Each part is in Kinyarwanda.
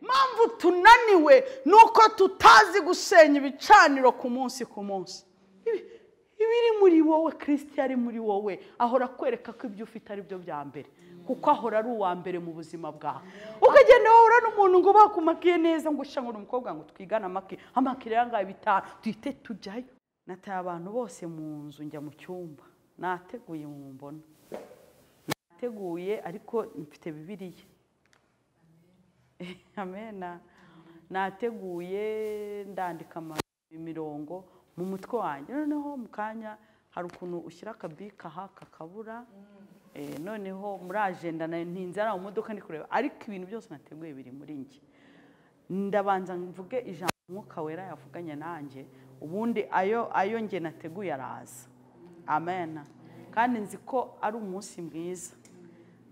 impamvu tunaniwe ni uko tutazi gusenya ibicaniro ku munsi ku munsi Ibi- ibiri muri wowe kirisiti ari muri wowe ahora akwereka ko ibyo ufite ari byo bya mbere kuko ahora ari uwa mbere mu buzima bwawe ukagenda wahura n'umuntu ngo bakumakiye neza ngo ushange umukobwa ngo twigane amaki amaki rero ngaho bitanu duhite tujyayo nataye abantu bose mu nzu njya mu cyumba nateguye mu mbona nateguye ariko mfite bibiriya amena nateguye ndandika ama- imirongo mu mutwe wanjye noneho mu kanya hari ukuntu ushyira akabika aha kakabura Eh, noneho muri ajenda nayo ntinze ari mu modoka ndi kureba ariko ibintu byose nateguye biri muri njye ndabanza mvuge ijambo umwuka wera yavuganye nanjye ubundi ayo ayo njye nateguye araza amena kandi nzi ko ari umunsi mwiza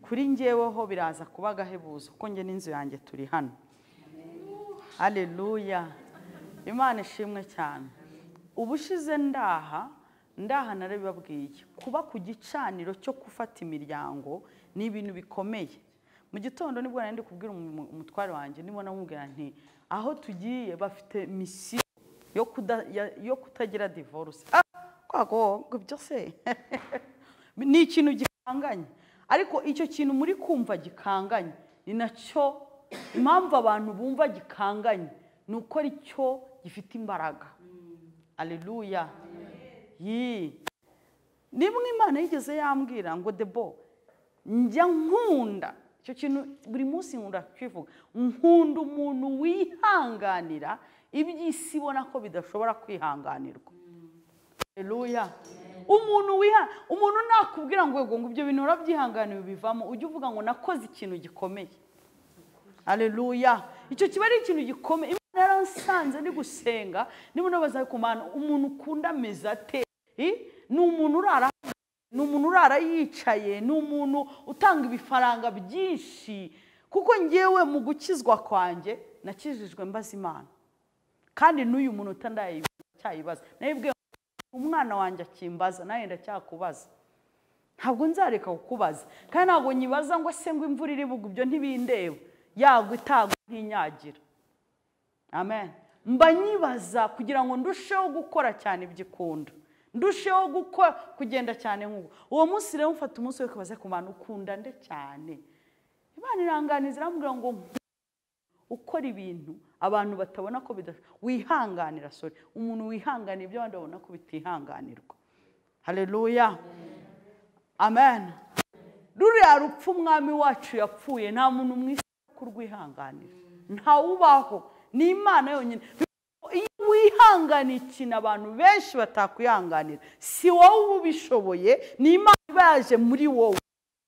kuri njyeweho biraza kuba agahebuzo kuko njye n'inzu yanjye turi hano haleluya imana ishimwe cyane ubushize ndaha ndaha narabibabwiye kuba ku gicaniro cyo gufata imiryango ni ibintu bikomeye mu gitondo nibwo nari ndi kubwira umu- umutware wanjye nibona amubwira nti aho tugiye bafite misiyo yo kuda- ya- yo kutagira divorce Ah, kwago ngo ibyo se ni ikintu gikanganye ariko icyo kintu muri kumva gikanganye ni nacyo impamvu abantu bumva gikanganye ni uko ari cyo gifite imbaraga aleluya yii niba imana yigeze yambwira ngo debo njya nkunda icyo kintu buri munsi nkunda kukivuga nkunda umuntu wihanganira iby'isi ibona ko bidashobora kwihanganirwa Haleluya. Umuntu wiha umuntu nakubwira ngo yego ngo ibyo bintu urabyihanganiye ubivamo ujye uvuga ngo nakoze ikintu gikomeye. Haleluya. Icyo kiba ari ikintu gikomeye. Imana yaransanze ndi gusenga ndimo nabaza ku mana umuntu ukunda ameze ate? Eh? Ni umuntu urara ni umuntu urara yicaye ni umuntu utanga ibifaranga byinshi kuko ngewe mu gukizwa kwanjye nakijijwe mbaza imana kandi n'uyu muntu utandaye cyayibaza nayibwe umwana wanjye akimbaza nawe ndacyakubaza ntabwo nzareka kukubaza kandi ntabwo nyibaza ngo se ngo imvura iri bugwe ibyo ntibindeba yagwa itagwa ntinyagira amen mba nyibaza kugira ngo ndusheho gukora cyane ibyikunda ndusheho gukora kugenda cyane nk'ubu uwo munsi rero mufata umunsi we kubaza ku bantu ukunda nde cyane imana iranganiza iramubwira ngo ukora ibintu abantu batabona ko bida wihanganira sorry umuntu wihanganira ibyo abandi babona ko bitihanganirwa haleluya amen ruriya rupfu umwami wacu yapfuye nta muntu mu isi kurwihanganira ntawubaho ni imana yonyine iyo wihanganiye ikintu abantu benshi batakwihanganira si wowe uba ubishoboye ni imana iba yaje muri wowe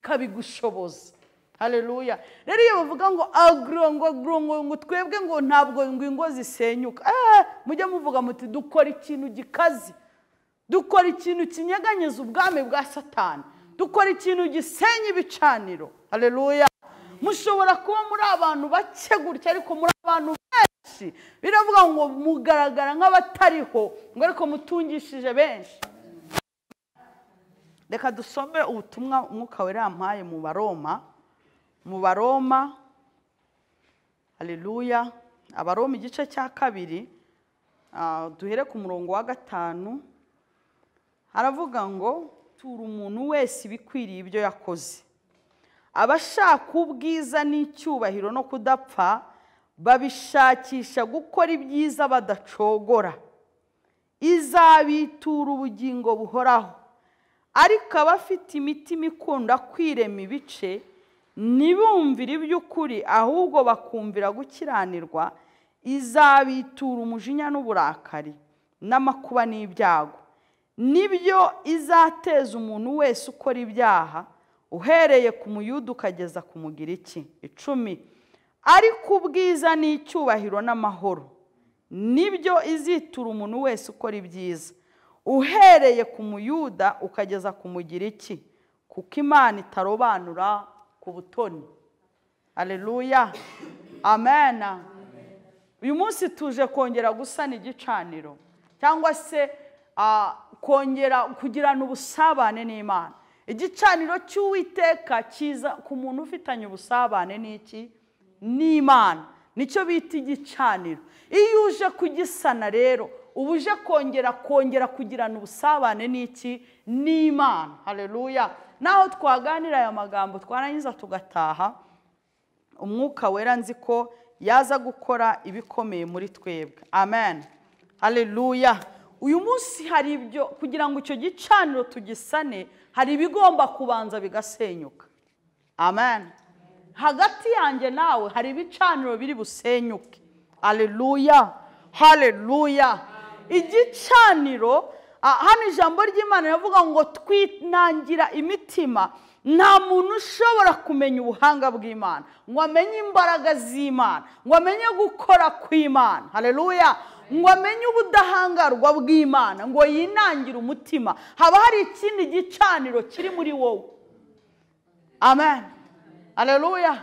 ikabigushoboza haleluya rero iyo bavuga ngo agro ngo agro ngo ngo twebwe ngo ntabwo ngo ingo zisenyuka eh, mujye muvuga muti dukora ikintu gikaze dukora ikintu kinyeganyeza ubwami bwa satani dukora ikintu gisenya ibicaniro haleluya mushobora kuba muri abantu bake gutya ariko muri abantu benshi biravuga ngo mugaragara nk'abatariho ngo ariko mutungishije benshi reka dusome ubutumwa umwuka wera yampaye mu baroma mu baroma haleluya abaroma igice cya kabiri ah, duhere ku murongo wa gatanu haravuga ngo tura umuntu wese ibikwiriye ibyo yakoze abashaka ubwiza n'icyubahiro no kudapfa babishakisha gukora ibyiza badacogora izabitura ubugingo buhoraho ariko abafite imitima ikunda kwirema ibice ntibumvire iby'ukuri ahubwo bakumvira gukiranirwa izabitura umujinya n'uburakari n'amakuba n'ibyago nibyo izateza umuntu wese ukora ibyaha uhereye ku muyuda ukageza ku mugiriki icumi ariko ubwiza n'icyubahiro n'amahoro nibyo izitura umuntu wese ukora ibyiza uhereye ku muyuda ukageza ku mugiriki kuko imana itarobanura ku butoni aleluya amena uyu munsi tuje kongera gusana igicaniro cyangwa se ah, kongera kugirana ubusabane n'imana igicaniro cy'uwiteka kiza ku muntu ufitanye ubusabane n'iki n'imana nicyo bita igicaniro iyo uje kugisana rero uba uje kongera kongera kugirana ubusabane n'iki n'imana hareruya naho twaganira aya magambo twarangiza tugataha umwuka wera nzi ko yaza gukora ibikomeye muri twebwe amen hareruya uyu munsi hari ibyo kugira ngo icyo gicaniro tugisane hari ibigomba kubanza bigasenyuka amen hagati yanjye nawe hari ibicaniro biri busenyuke hareruya hareruya igicaniro ah, hano ijambo ry'imana rivuga ngo twinangira imitima nta muntu ushobora kumenya ubuhanga bw'imana ngo amenye imbaraga z'imana ngo amenye gukora kw'imana hareruya ngo amenye ubudahangarwa bw'imana ngo yinangire umutima haba hari ikindi gicaniro kiri muri wowe amen hareruya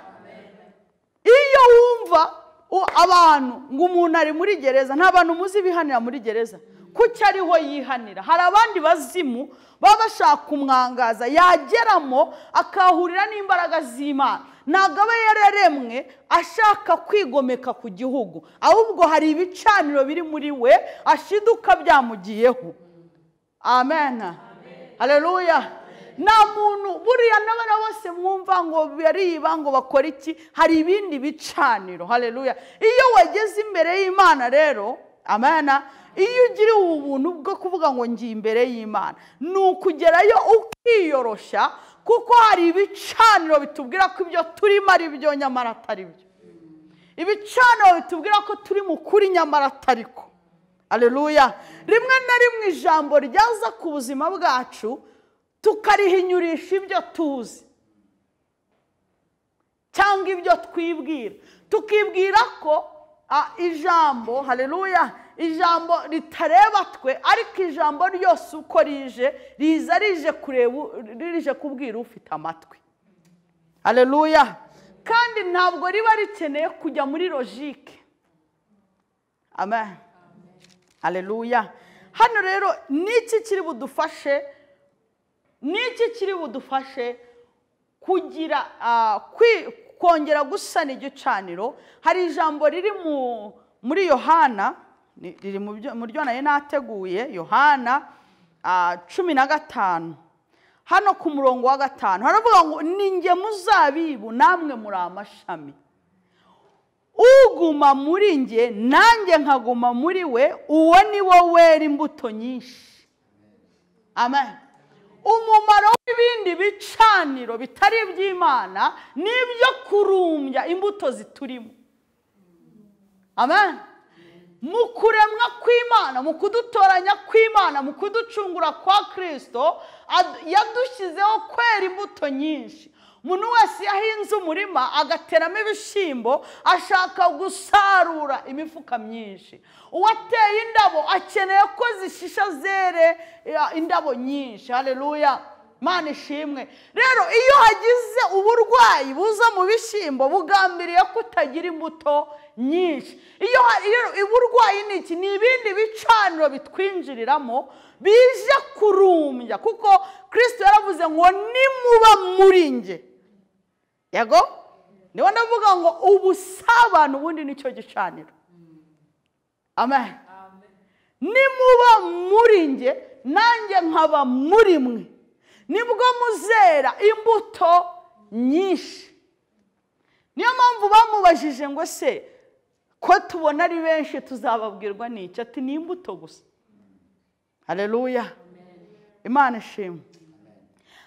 iyo wumva u- abantu ngo umuntu ari muri gereza nta bantu muzi bihanira muri gereza kuki ariho yihanira hari abandi bazimu baba bashaka umwangaza yageramo akahurira n'imbaraga z'imana ntabwo aba yararemwe ashaka kwigomeka ku gihugu ahubwo hari ibicaniro biri muri we ashiduka byamugiyeho amen hareruya nta muntu buriya n'abana bose mwumva ngo bariba ngo bakora iki hari ibindi bicaniro hareruya iyo wageze imbere y'imana rero amen iyo ugira ubu buntu bwo kuvuga ngo ngiye imbere y'imana ni ukugerayo ukiyoroshya kuko hari ibicaniro bitubwira ko ibyo turimo ari byo nyamara atari byo ibicaniro bitubwira ko turi mu kuri nyamara atari ko Aleluya rimwe na rimwe ijambo ryaza ku buzima bwacu tukarihinyurisha ibyo tuzi cyangwa ibyo twibwira tukibwira ko ah, ijambo haleluya ijambo ritareba twe ariko ijambo ryose uko rije riza rije kureba u- rije kubwira ufite amatwi haleluya kandi ntabwo riba rikeneye kujya muri logike amen hareruya hano rero n'iki kiri budufashe n'iki kiri budufashe kugira ah, kwi- kongera gusana igicaniro hari ijambo riri mu- muri yohana ni- riri mu byo- mu ryo nari nateguye yohana ah, cumi na gatanu hano ku murongo wa gatanu haravuga ngo ni nge muzabibu namwe muri amashami uguma muri njye nanjye nkaguma muri we uwo ni wo wera imbuto nyinshi amen umumaro w'ibindi bicaniro bitari iby'imana ni ibyo kurumbya imbuto ziturimo amen mu kuremwa kw'imana mu kudutoranya kw'imana mu kuducungura kwa kirisito ad- yadushyizeho kwera imbuto nyinshi umuntu wese yahinze umurima agateramo ibishyimbo ashaka gusarura imifuka myinshi uwateye indabo akeneye ko zishisha zere eh, indabo nyinshi hareruya Mana ishimwe rero iyo hagize uburwayi buza mu bishyimbo bugambiriye kutagira imbuto nyinshi iyo ha- rero uburwayi ni iki ni ibindi bicaniro bitwinjiriramo bije kurumbya kuko kirisito yaravuze ngo nimuba muri nge yego niba ndavuga ngo ubusabane ubundi nicyo gicaniro amen nimuba muri nge nanjye nkaba muri mwe nibwo muzera imbuto nyinshi niyo mpamvu bamubajije ngo se ko tubona ari benshi tuzababwirwa n'icyo ati ni imbuto gusa hareruya imana ishimwe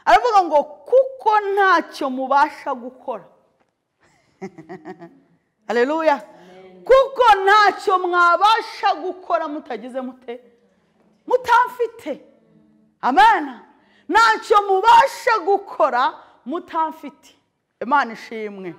aravuga ngo kuko ntacyo mubasha gukora hareruya kuko ntacyo mwabasha gukora mutagize mute mutamfite amena ntacyo mubasha gukora mutamfite imana ishimwe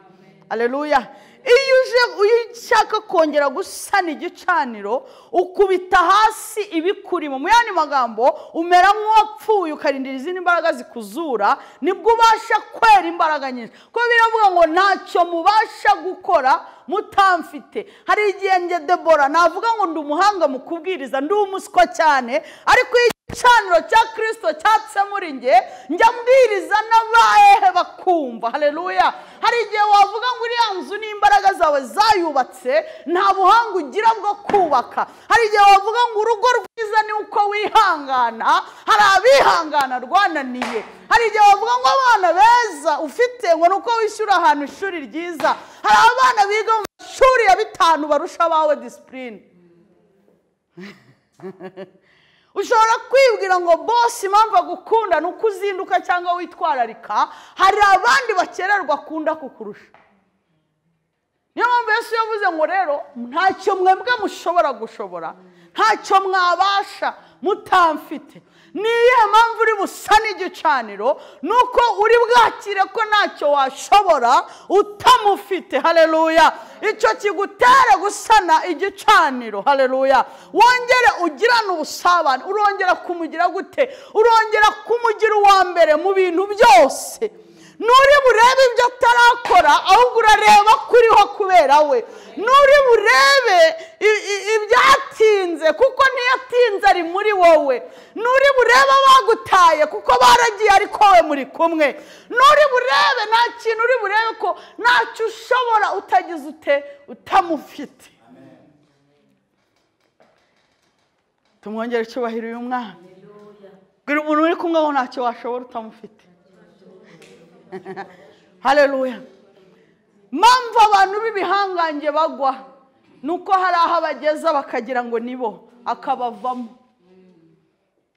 aleluya iyo uje iyo ushaka kongera gusana igicaniro ukubita hasi ibikurimo mu yandi magambo umera nk'uwapfuye ukarindira izindi mbaraga zikuzura nibwo ubasha kwera imbaraga nyinshi kuko biravuga ngo ntacyo mubasha gukora mutamfite hari igihe njye debora navuga ngo ndi umuhanga mu kubwiriza ndi umuswa cyane ariko iyo igicaniro cya kirisito cyatse muri nge njya mbwiriza n'abahehe bakumva hareruya hari igihe wavuga ngo uriya nzu n'imbaraga zawe zayubatse nta buhanga ugira bwo kubaka hari igihe wavuga ngo urugo rwiza ni uko wihangana hari abihangana rwananiye hari igihe wavuga ngo abana beza ufite ngo ni uko wishyura ahantu ishuri ryiza hari abana biga mu mashuri ya bitanu barusha abawe disipurine ushobora kwibwira ngo bose impamvu agukunda ni uko uzinduka cyangwa witwararika hari abandi bakererwa akunda kukurusha niyo mpamvu Yesu yavuze ngo rero ntacyo mwebwe mushobora gushobora ntacyo mwabasha mutamfite ni iyihe mpamvu uri busa n'igicaniro ni uko uri bwakire ko ntacyo washobora utamufite hareruya icyo kigutera gusana igicaniro hareruya wongere ugirane ubusabane urongera kumugira gute urongera kumugira uwa mbere mu bintu byose nuri burebe ibyo atarakora ahubwo urareba ko uriho kubera we nuri burebe i- i- ibyatinze kuko ntiyatinze ari muri wowe nuri burebe abagutaye kuko baragiye ariko wowe muri kumwe nuri burebe nta kintu uri burebe ko ntacyo ushobora utagize ute utamufite tumwongere icyubahiro uyu mwana bwira umuntu uri kumwe ngo ntacyo washobora utamufite hareruya mpamvu abantu b'ibihangange bagwa ni uko hari aho abageza bakagira ngo nibo akabavamo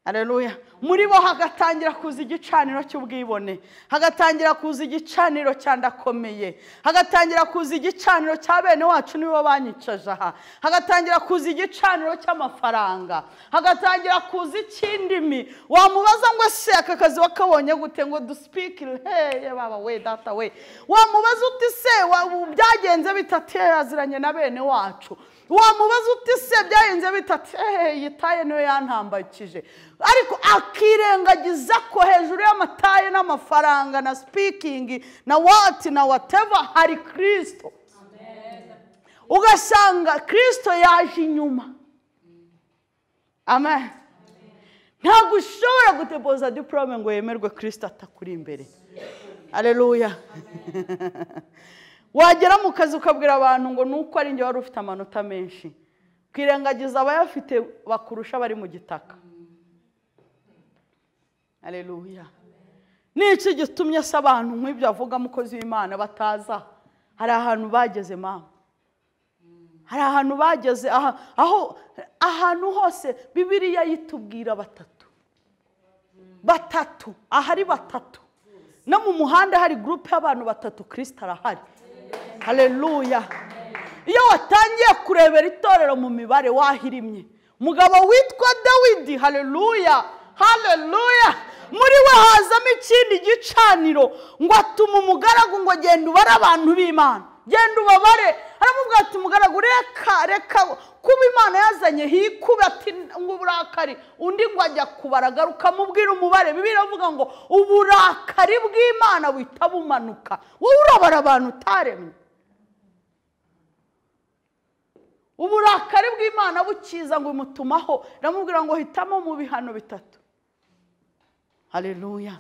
hareruya muri bo hagatangira kuza igicaniro cy'ubwibone hagatangira kuza igicaniro cya ndakomeye hagatangira kuza igicaniro cya bene wacu nibo banyicaje aha hagatangira kuza igicaniro cy'amafaranga hagatangira kuza icy'indimi wamubaza ngo ese aka kazi wakabonye gute ngo dusipikire heye baba we data we wamubaza uti se wa- byagenze bitatezeranye na bene wacu wamubaza uti se byagenze bitatu ehehe yitaye niyo yantambakije ariko akirengagiza ko hejuru y'amataye n'amafaranga na sipikingi na wati na wateva hari kirisito ugasanga kirisito yaje inyuma amen ntabwo ushobora gutepoza diporome ngo yemerwe kirisito atakuri imbere areruya wagera mu kazi ukabwira abantu ngo ni uko ari njye wari ufite amanota menshi kwirengagiza abayafite bakurusha bari mu gitaka areruya ni iki gitumye se abantu nk'ibyo avuga mukozi w'imana bataza hari ahantu bageze mama hari ahantu bageze aha- aho ahantu hose bibiriya yitubwira batatu batatu ahari batatu no mu muhanda hari gurupe y'abantu batatu kirisita arahari hareruya iyo watangiye kurebera itorero mu mibare wahirimye umugabo witwa dawidi hareruya hareruya muri we hazamo ikindi gicaniro ngo atuma umugaragu ngo genda ubare abantu b'imana genda ubabare aramubwira ati umugaragu reka reka kuba imana yazanye hikuba ati ngo uburakari undi ngo ajya kubara agaruka mubwira umubare bibiri avuga ngo uburakari bw'imana buhita bumanuka wowe urabara abantu utaremye uburakari bw'imana bukiza ngo imutumaho iramubwira ngo hitamo mu bihano bitatu hareruya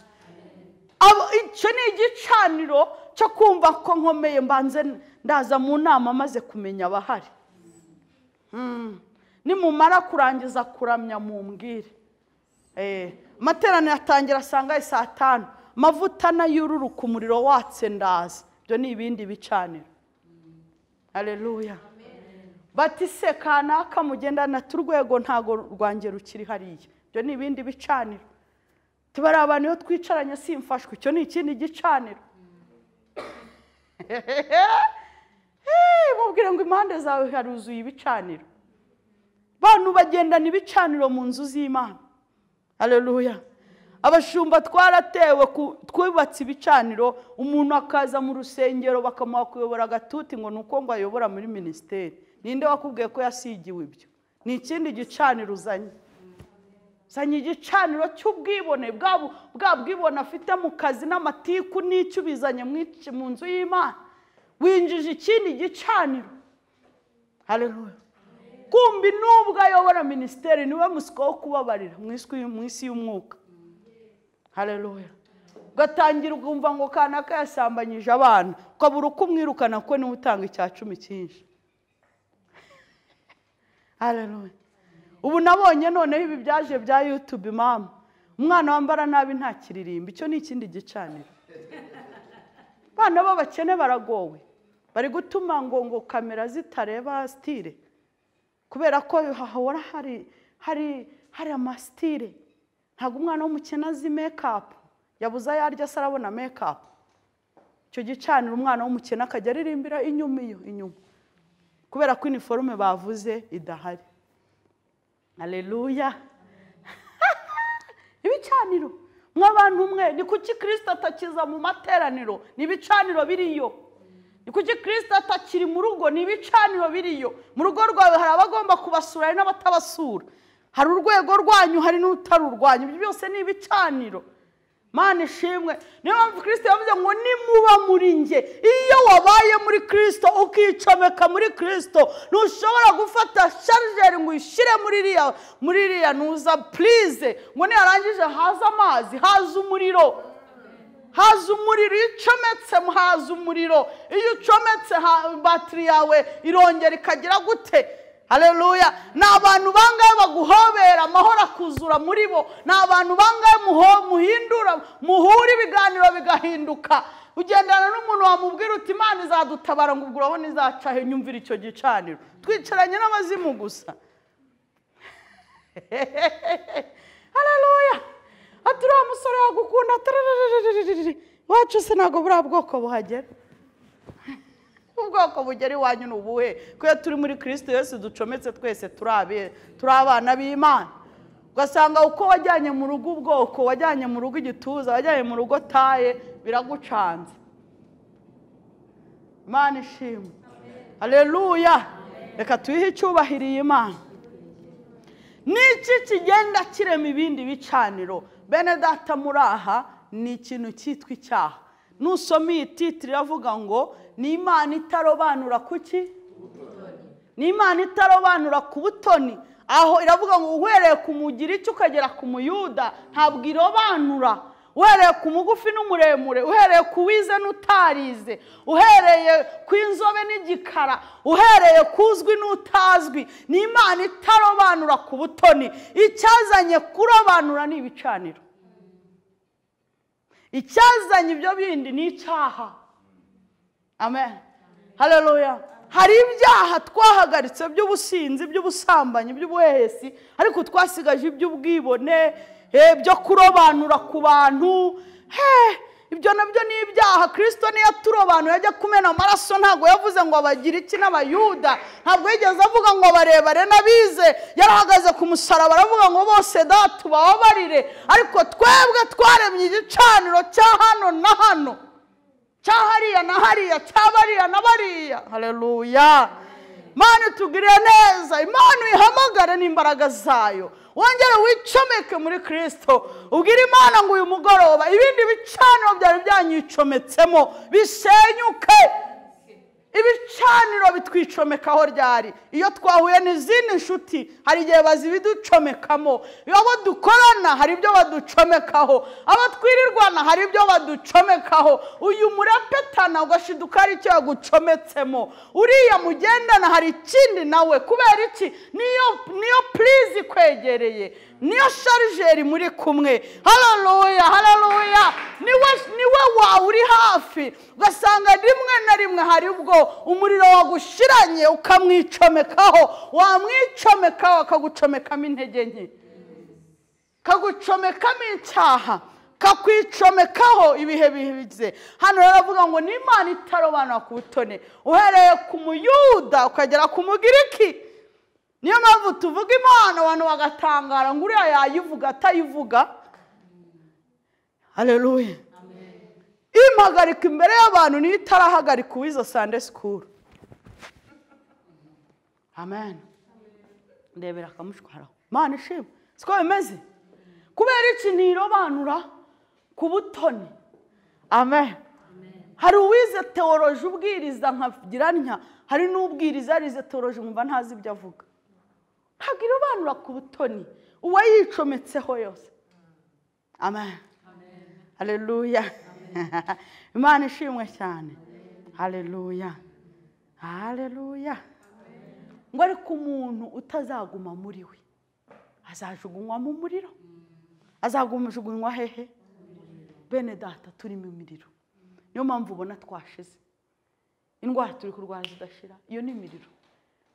Abo- icyo ni igicaniro cyo kumva ko nkomeye mbanze ndaza mu nama maze kumenya abahari Mm. nimumara kurangiza kuramya mumbwire Eh, amateraniro atangira asanga ari saa tanu amavuta n'ayururuka umuriro watse ndaza ibyo ni ibindi bicaniro hareruya bati se kanaka mugendana turwego ntago rwange rukiri hariya ibyo ni ibindi bicaniro tubari abantu iyo twicaranye simfashwe icyo ni ikindi gicaniro Hey, mubwire ngo impande zawe haruzuye ibicaniro bantu bagendana ibicaniro mu nzu z'imana hareruya abashumba twaratewe ku- twubatse ibicaniro umuntu akaza mu rusengero bakamuha kuyobora agatuti ngo ni uko ngo ayobora muri minisiteri ninde wakubwiye ko yasigiwe ibyo ni ikindi gicaniro uzanye zanye igicaniro cy'ubwibone bwa bu- bwa bwibone afite mu kazi n'amatiku n'icyo ubizanye mu ic- mu nzu y'imana winjije ikindi gicaniro hareruya kumbi n'ubwo ayobora minisiteri niwe musiko wo kubabarira mu isi- mu isi y'umwuka hareruya ugatangira ukumva ngo kanaka yasambanyije abana ukabura uko umwirukana kuko niwe utanga icya cumi cyinshi hareruya ubu nabonye noneho ibi byaje bya yutube mama umwana wambara nabi nta kiririmbo icyo ni ikindi gicaniro abana b'abakene baragowe bari gutuma ngo ngo kamera zitareba sitire kubera ko hahora hari hari hari amasitire ntabwo umwana w'umukene azi mekapu yabuze ayo arya se arabona mekapu icyo gicanira umwana w'umukene akajya aririmbira inyuma iyo inyuma kubera ko iniforume bavuze idahari aleluya ibicaniro mw'abantu mwe ni kuki kirisita atakiza mu materaniro ni ibicaniro biriyo ni kuki kirisita atakiri mu rugo ni ibicaniro biriyo mu rugo rwawe hari abagomba kubasura hari n'abatabasura hari urwego rwanyu hari n'utari urwanyu ibyo byose ni ibicaniro mani ishimwe niyo mpamvu kirisita yavuze ngo nimuba muri njye iyo wabaye muri kirisito ukicomeka muri kirisito ntushobora gufata sharijeri ngo uyishyire muri iriya muri iriya ntuza purize ngo niyarangije haze amazi haze umuriro haza umuriro iyo ucometse haza umuriro iyo ucometse ha- batiri yawe irongera ikagira gute hareruya ni abantu bangahe baguhobera amahoro akuzura muri bo ni abantu bangahe muho- muhindura muhura ibiganiro bigahinduka ugendana n'umuntu wamubwira uti imana izadutabara ngo ubwo urabona izaca he nyumvira icyo gicaniro twicaranye n'abazimu gusa hareruya ati uriya musore yagukunda tarararararararara. iwacu se ntabwo buriya bwoko buhagera ubwoko bugera iwanyu ni ubuhe ko iyo turi muri kirisito yose ducometse twese turi abe- turi abana b'imana ugasanga uko wajyanye mu rugo ubwoko wajyanye mu rugo igituza wajyanye mu rugo taye biragucanze imana ishimwe hareruya reka tuyihe icyubahiro iyi mana n'iki kigenda kirema ibindi bicaniro bene data muri aha ni ikintu cyitwa icyaha nusoma iyi titiri iravuga ngo ni imana itarobanura kuki ni imana itarobanura ku butoni aho iravuga ngo uhereye ku mugiriki ukagera ku muyuda ntabwo irobanura uhereye ku mugufi n'umuremure uhereye ku wize n'utarize uhereye ku inzobe n'igikara uhereye ku uzwi n'utazwi ni imana itarobanura ku butoni icyazanye kurobanura ni ibicaniro icyazanye ibyo bindi ni icyaha amen hareruya hari ibyaha twahagaritse by'ubusinzi by'ubusambanyi by'ubuhehesi ariko twasigaje iby'ubwibone eh, byo kurobanura ku bantu he ibyo nabyo ni ibyaha kirisito niyo aturobanuye ajya kumena amaraso ntabwo yavuze ngo abagire iki n'abayuda ntabwo yigeze avuga ngo barebare n'abize yarahagaze ku musaraba aravuga ngo bose da tubababarire ariko twebwe twaremye igicaniro cya hano na hano cya hariya na hariya cya bariya na bariya hareruya imana itugirire neza imana uyihamagare n'imbaraga zayo wongere wicomeke muri kirisito ubwire imana ngo uyu mugoroba ibindi bicaniro byari byanyicometsemo bisenyuke ibicaniro bitwicomekaho ryari iyo twahuye n'izindi nshuti hari igihe bazibiducomekamo abo dukorana hari ibyo baducomekaho abo twirirwana hari ibyo baducomekaho uyu murapetana ugashiduka hari icyo yagucometsemo uriya mugendana hari ikindi nawe kubera iki niyo niyo purizi ikwegereye niyo sharijeri muri kumwe hararuya hararuya niwe niwe wawe uri hafi ugasanga rimwe na rimwe hari ubwo umuriro wagushiranye ukamwicomekaho wamwicomekaho akagucomekamo intege nke kagucomekamo icyaha kakwicomekaho ibihe bihize hano rero avuga ngo ni imana itarobanura ku butone uhereye ku muyuda ukagera ku mugiriki niyo mpamvu tuvuga imana abantu bagatangara ngo uriya yayivuga atayivuga hareruya impagarika imbere y'abantu niyo itarahagarika uwizo sande sikuru amen ndebera akamushwaraho mana ishima siko bimeze kubera iki ntirobanura ku butoni amen hari uwize teoroje ubwiriza nkagira ntya hari n'ubwiriza yarize teoroje nkumva ntazi ibyo avuga ntabwo irobanura ku butoni uwo yicometseho yose amen hareruya imana ishimwe cyane hareruya hareruya ngo ariko umuntu utazaguma muri we azajugunywa mu muriro azagumajugunywa hehe bene data turimo imiriro niyo mpamvu ubona twashize indwara turi kurwara zidashira iyo ni imiriro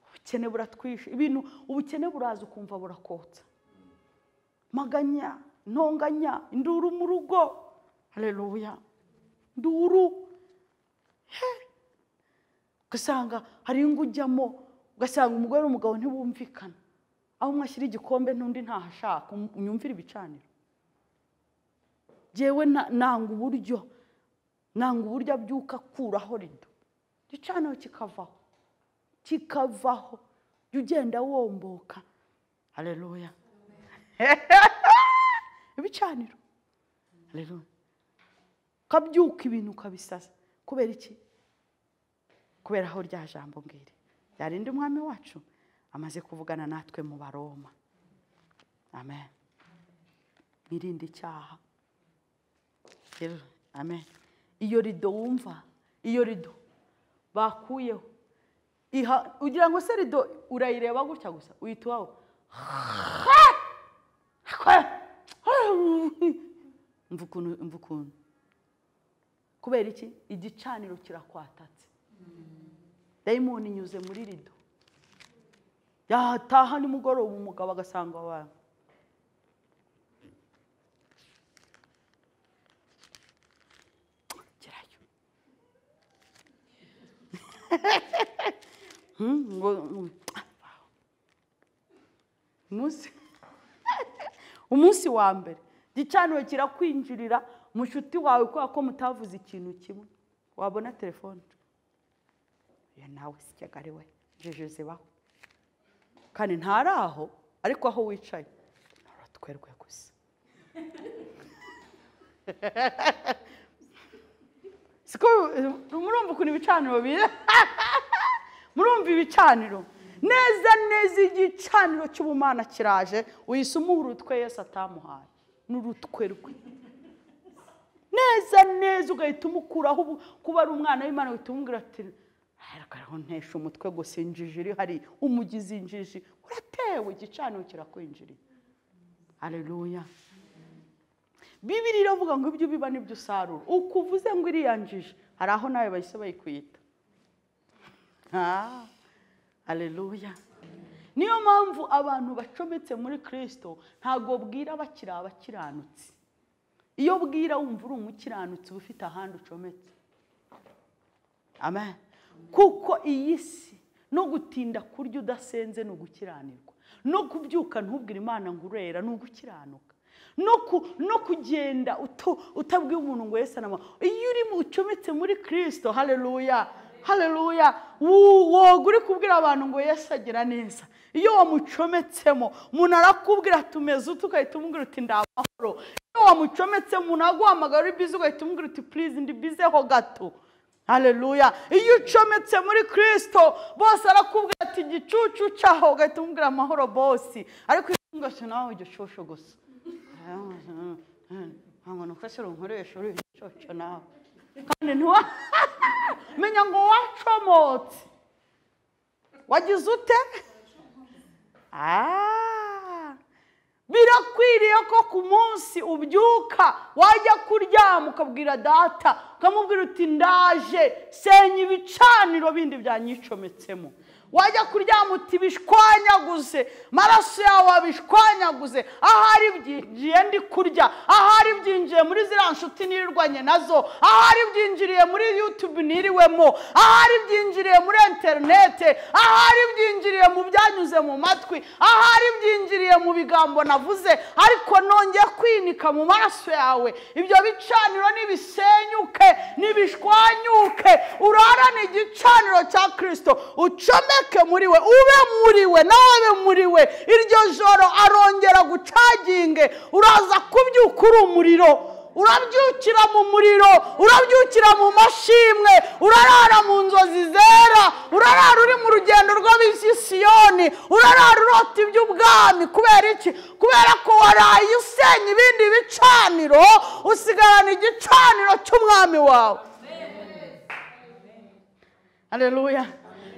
ubukene buratwishe ibintu ubukene buraza ukumva burakotsa maganya ntonganya induru mu rugo hareruya nduru he ugasanga hari ingo ujyamo ugasanga umugore n'umugabo ntibumvikana aho umwe ashyira igikombe n'undi ntahashaka unyumvira ibicaniro ngewe nanga uburyo nanga uburyo abyuka akuraho rido igicaniro kikavaho kikavaho jya ugenda womboka hareruya ibicaniro hareruya ukabyuka ibintu ukabisasa kubera iki kubera aho rya jambo ngiri ryarinda umwami wacu amaze kuvugana natwe mu baroma amen mwirinde icyaha rero amen iyo rido wumva iyo rido bakuyeho ugira ngo se rido urayireba gutya gusa uhita iwawe mva ukuntu kubera iki igicaniro kirakwatatse dayimoni inyuze muri rido yataha nimugoroba umugabo agasanga abantu gerayo umunsi wa mbere igicaniro kirakwinjirira mushuti wawe kubera ko mutavuze ikintu kimwe wabona telefone iyo nawe sijyaga ari we jeje baho kandi ntari aho ariko aho wicaye nturutwerwe gusa murumva ukuntu ibicaniro biri murumva ibicaniro neza neza igicaniro cy'ubumana kiraje uyisumaho urutwe yose atamuhaye n'urutwe rwe neza neza ugahita umukuraho kuba ari umwana w'imana uhita umubwira ati haragaraho ntesha umutwe gusa injiji iri hari umugizi injiji uratewe igicaniro kirakwinjiriye hareruya bibiri iravuga ngo ibyo biba nibyo usarura uko uvuze ngo iriya njiji hari aho nawe bahise bayikwita hareruya niyo mpamvu abantu bacometse muri kirisito ntabwo bwira bakiri abakiranutsi iyo bwira wumva uri umukiranutsi uba ufite ahandi ucometse amen kuko iyi si no gutinda kurya udasenze ni ugukiranirwa no kubyuka ntubwire imana ngo urera ni ugukiranuka no kugenda utabwiye umuntu ngo yese anama iyo uri ucometse muri kirisito hareruya hareruya woga uri kubwira abantu ngo yese agira neza iyo wamucometsemo umuntu arakubwira ati umeze utu ugahita umubwira uti ndamahoro iyo wamucometse umuntu aguhamagara uri bize ugahita umubwira uti purize ndi bizeho gato hareruya iyo ucometse muri kirisito bose arakubwira ati igicucu cyaho ugahita umubwira amahoro bose ariko iyo ugashya nawe igicushu gusa ntabwo nufashira umukoresha uri igicucu nawe kandi ntuwa menya ngo wacomotse wagize ute birakwiriye ko ku munsi ubyuka wajya kuryama ukabwira data ukamubwira uti ndaje senya ibicaniro bindi byanyicometsemo wajya kuryama uti bishwanyaguze maraso yawe abishwanyaguze ahari byinjiye ndi kurya ahari byinjiye muri ziriya nshuti nirirwanye nazo ahari byinjiriye muri yutube niriwemo ahari byinjiriye muri interinete ahari byinjiriye mu byanyuze mu matwi ahari byinjiriye mu bigambo navuze ariko nongeye kwinika mu maraso yawe ibyo bicaniro nibisenyuke nibishwanyuke urarane igicaniro cya kirisito ucomeke muri we ube muri we nawe muri we iryo joro arongera gucaginge uraza kubyuka uri umuriro urabyukira mu muriro urabyukira mu mashimwe urarara mu nzozi zera urarara uri mu rugendo rw'abisisiyoni urarara urota iby'ubwami kubera iki kubera ko waraye usenya ibindi bicaniro usigarana igicaniro cy'umwami wawe hareruya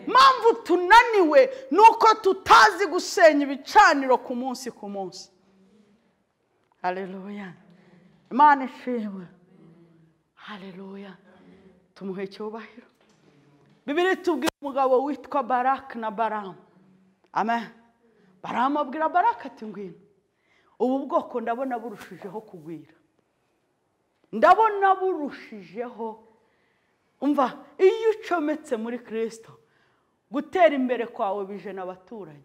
mpamvu tunaniwe ni uko tutazi gusenya ibicaniro ku munsi ku munsi hareruya imana ishimwe hareruya tumuhe icyubahiro bibiri tubwira umugabo witwa barake na baramu amen baramu abwira barake ati ngwino ubu bwoko ndabona burushijeho kugwira ndabona burushijeho umva iyo ucometse muri kirisito gutera imbere kwawe bijena abaturanyi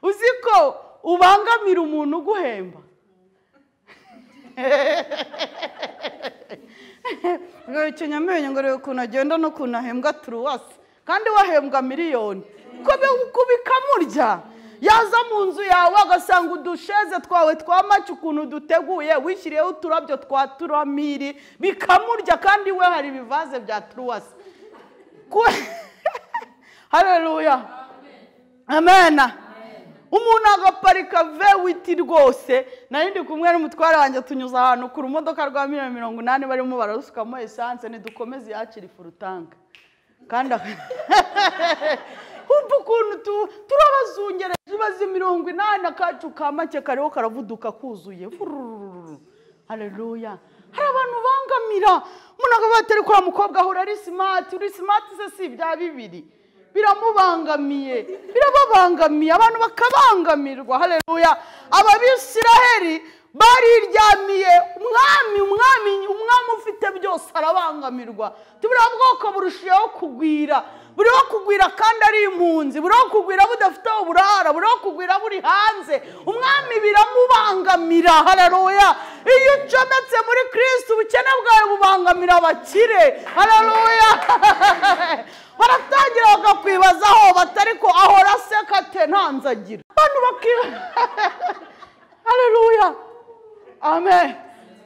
uzi ko ubangamira umuntu uguhemba ikinyamenyo ngo reba ukuntu agenda n'ukuntu ahembwa turuwasi kandi wahembwa miliyoni ko bikamurya yaza mu nzu yawe agasanga udusheze twawe twa maci ukuntu duteguye wishyiriyeho uturabyo twa turamiri bikamurya kandi we hari ibivaze bya turuwasi hareruya amena umuntu agaparika vewiti rwose nari ndi kumwe n'umutware wanjye tunyuze ahantu kure umodoka rwa miliyoni mirongo inani barimo bararusukamo esanse ntidukomeze yakira ifurutanka kandi humva ukuntu turabazungereje bazi mirongo inani akacu ka make kariho karavuduka kuzuye hareruya hari abantu bangamira umuntu akavuga ati ariko uriya mukobwa ahora ari simati uri simati se si ibya bibiri biramubangamiye birababangamiye abantu bakabangamirwa hareruya ababisiraheri bariryamiye umwami umwami umwami ufite byose arabangamirwa tubura bwoko burushijeho kugwira buriho kugwira kandi ari impunzi buriho kugwira budafite aho burara buriho kugwira buri hanze umwami biramubangamira hararuya iyo ucometse muri kirisiti ubukene bwawe bubangamira abakire hararuya baratangira bakakwibaza aho batari ko ahora aseka ate ntanzagira abantu bakiba hararuya amen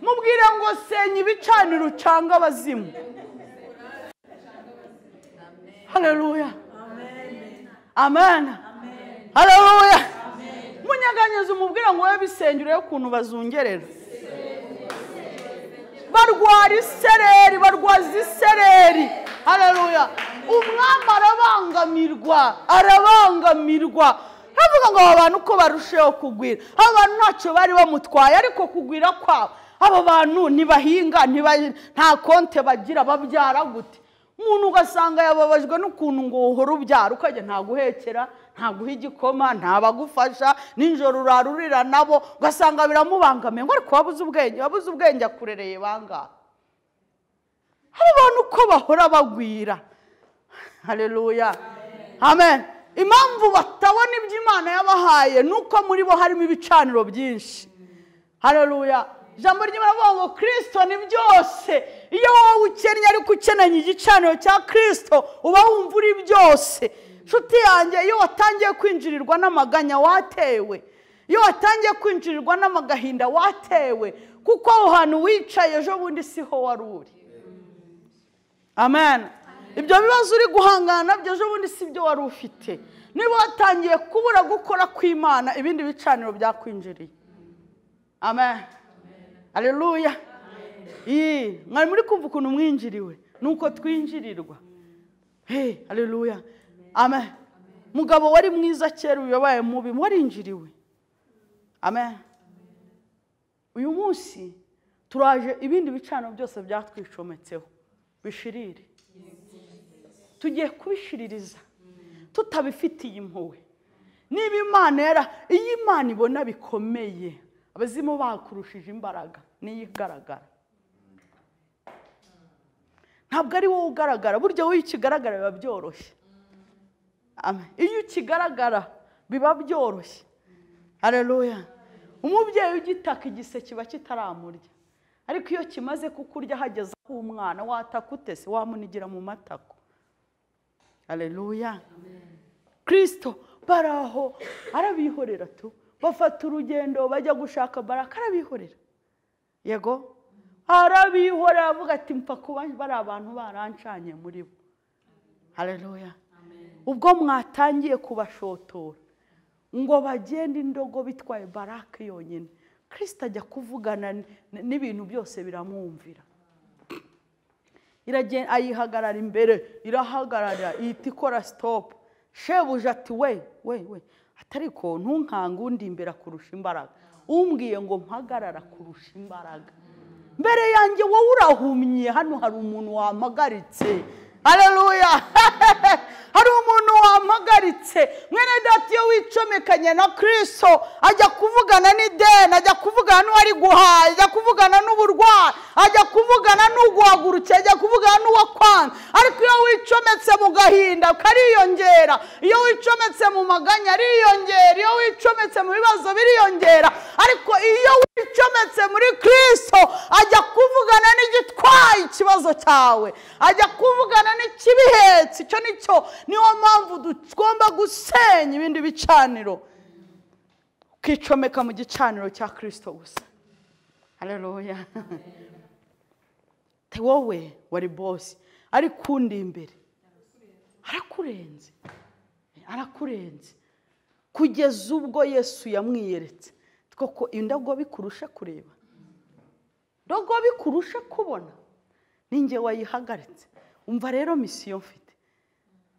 mubwire ngo senya ibicaniro ucanga abazimu haleluya amen haleluya munyeganyeze umubwire ngo wowe bisengero y'ukuntu bazungerera barwara isereri barwaza isereri haleluya umwami arabangamirwa arabangamirwa havuga ngo aba bantu uko barusheho kugwira aba bantu ntacyo bari bamutwaye ariko kugwira kwabo aba bantu ntibahinga nta konte bagira babyara gute umuntu ugasanga yababajwe n'ukuntu ngo uhora ubyara ukajya ntaguhekera ntaguha igikoma ntabagufasha nijoro urarurira nabo ugasanga biramubangamiye ngo ariko wabuze ubwenge wabuze ubwenge akurereye bangahe hari abantu uko bahora bagwira hareruya amen impamvu batabona ibyo imana yabahaye ni uko muri bo harimo ibicaniro byinshi hareruya ijambo ry'imana ngo kirisito ni byose iyo wowe ukennye ariko ukenanye igicaniro cya kirisito uba wumva uri byose inshuti yanjye iyo watangiye kwinjirirwa n'amaganya watewe iyo watangiye kwinjirirwa n'amagahinda watewe kuko aho hantu wicaye ejo bundi siho wari uri amen ibyo bibazo uri guhangana nabyo ejo bundi si byo wari ufite niba watangiye kubura gukora kw'imana ibindi bicaniro byakwinjiriye amen hareruya mwari muri kumva ukuntu mwinjiriwe nuko twinjirirwa hey hareruya amen mugabo wari mwiza kera uyobaye mubi warinjiriwe amen uyu munsi turaje ibindi bicano byose byatwicometseho bishirire tugiye kubishiririza tutabifitiye impuhwe niba imana yara iyo imana ibona bikomeye abazimu bakurushije imbaraga niyo igaragara ntabwo ari wowe ugaragara burya wowe iyo ukigaragara biba byoroshye iyo ukigaragara biba byoroshye hareruya umubyeyi ugitaka igise kiba kitaramurya ariko iyo kimaze kukurya hageze aho umwana wataka utese wamunigira mu matako hareruya kirisito baraho arabihorera tu bafata urugendo bajya gushaka baraka arabihorera yego arabihorera avuga ati mpfa kuba bari abantu barancanye muri bo hareruya ubwo mwatangiye kubashotora ngo bagende indogo bitwaye barake yonyine kirisita ajya kuvugana n- n'ibintu byose biramwumvira iragenda ayihagarara imbere irahagarara ihita ikora sitopu shebuja ati we we we atariko ntunkange undi imbere akurusha imbaraga umbwiye ngo mpagarara kurusha imbaraga mbere yanjye wowe urahumye hano hari umuntu wampagaritse hareruya hari umuntu wampagaritse mwene data iyo wicomekanye na kirisito ajya kuvugana n'ideni ajya kuvugana n'uwari guhaha ajya kuvugana n'uburwayi ajya kuvugana n'uguhagurukiye ajya kuvugana n'uwakwanza ariko iyo wicometse mu gahinda kariyongera iyo wicometse mu maganya ariyongera iyo wicometse mu bibazo biriyongera ariko iyo wicometse muri kirisito ajya kuvugana n'igitwaye ikibazo cyawe ajya kuvugana n'ikibihetse icyo ni cyo niyo mpamvu tugomba gusenya ibindi bicaniro ukicomeka mu gicaniro cya kirisito gusa hareruya wowe wari bosi ariko undi imbere arakurenze arakurenze kugeza ubwo yesu yamwiyeretse koko indogo bikurusha kureba ndogo bikurusha kubona ninjye wayihagaritse umva rero misiyo mfite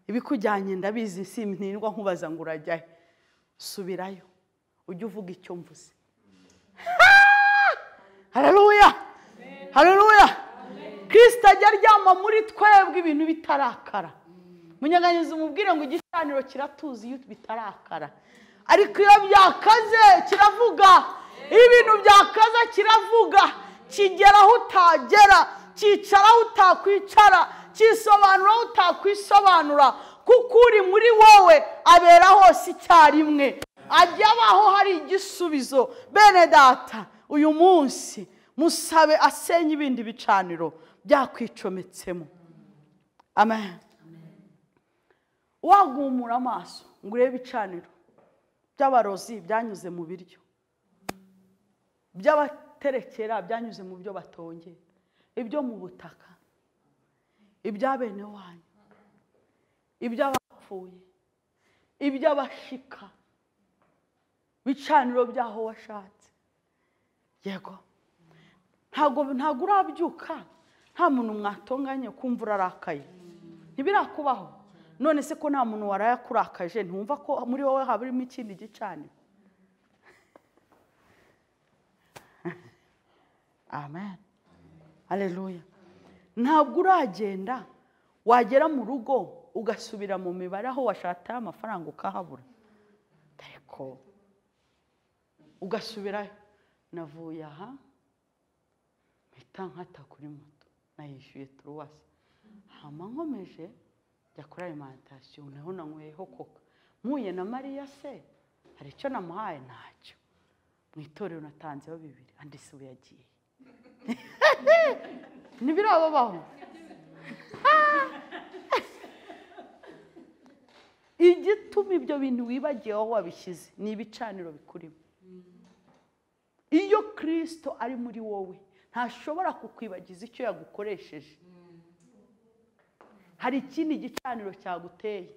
ibikujyanye ndabizi si ntirwa nkubaza ngo urajyayo subirayo ujye uvuga icyo mvuze hareruya hareruya kirisita ajya aryama muri twebwe ibintu bitarakara munyaganyiza umubwire ngo igicaniro kiratuzi iyo bitarakara ariko iyo byakaze kiravuga iyo ibintu byakaza kiravuga kigera aho utagera cyicara aho utakwicara cyisobanura aho utakwisobanura kuko uri muri wowe abera hose icyarimwe ajya abaho hari igisubizo bene data uyu munsi musabe asenye ibindi bicaniro byakwicometsemo amen wagumura amaso ngo urebe ibicaniro by'abarozi byanyuze mu biryo by'abaterekera byanyuze mu byo batongera ibyo mu butaka ibya bene wanyu iby'abapfuye iby'abashika ibicaniro by'aho washatse yego ntabwo ntabwo urabyuka nta muntu mwatonganye kumva urarakaye ntibirakubaho none se ko nta muntu warayakurakaje ntumva ko muri wowe habamo ikindi gicaniro amen aleluya ntabwo uragenda wagera mu rugo ugasubira mu mibare aho washataye amafaranga ukahabura ariko ugasubirayo navuye aha mpita nkata kuri moto nayishyuye turuwasi hama nkomeje njya kuri alimantasiyo naho nanyweyeho koka mpuye na mariya se hari icyo namuhaye ntacyo mu itorero natanzeho bibiri andi si we yagiye ntibirababaho igituma ibyo bintu wibagiwe aho wabishyize ni ibicaniro bikurimo iyo kirisito ari muri wowe ntashobora kukwibagiza icyo yagukoresheje hari ikindi gicaniro cyaguteye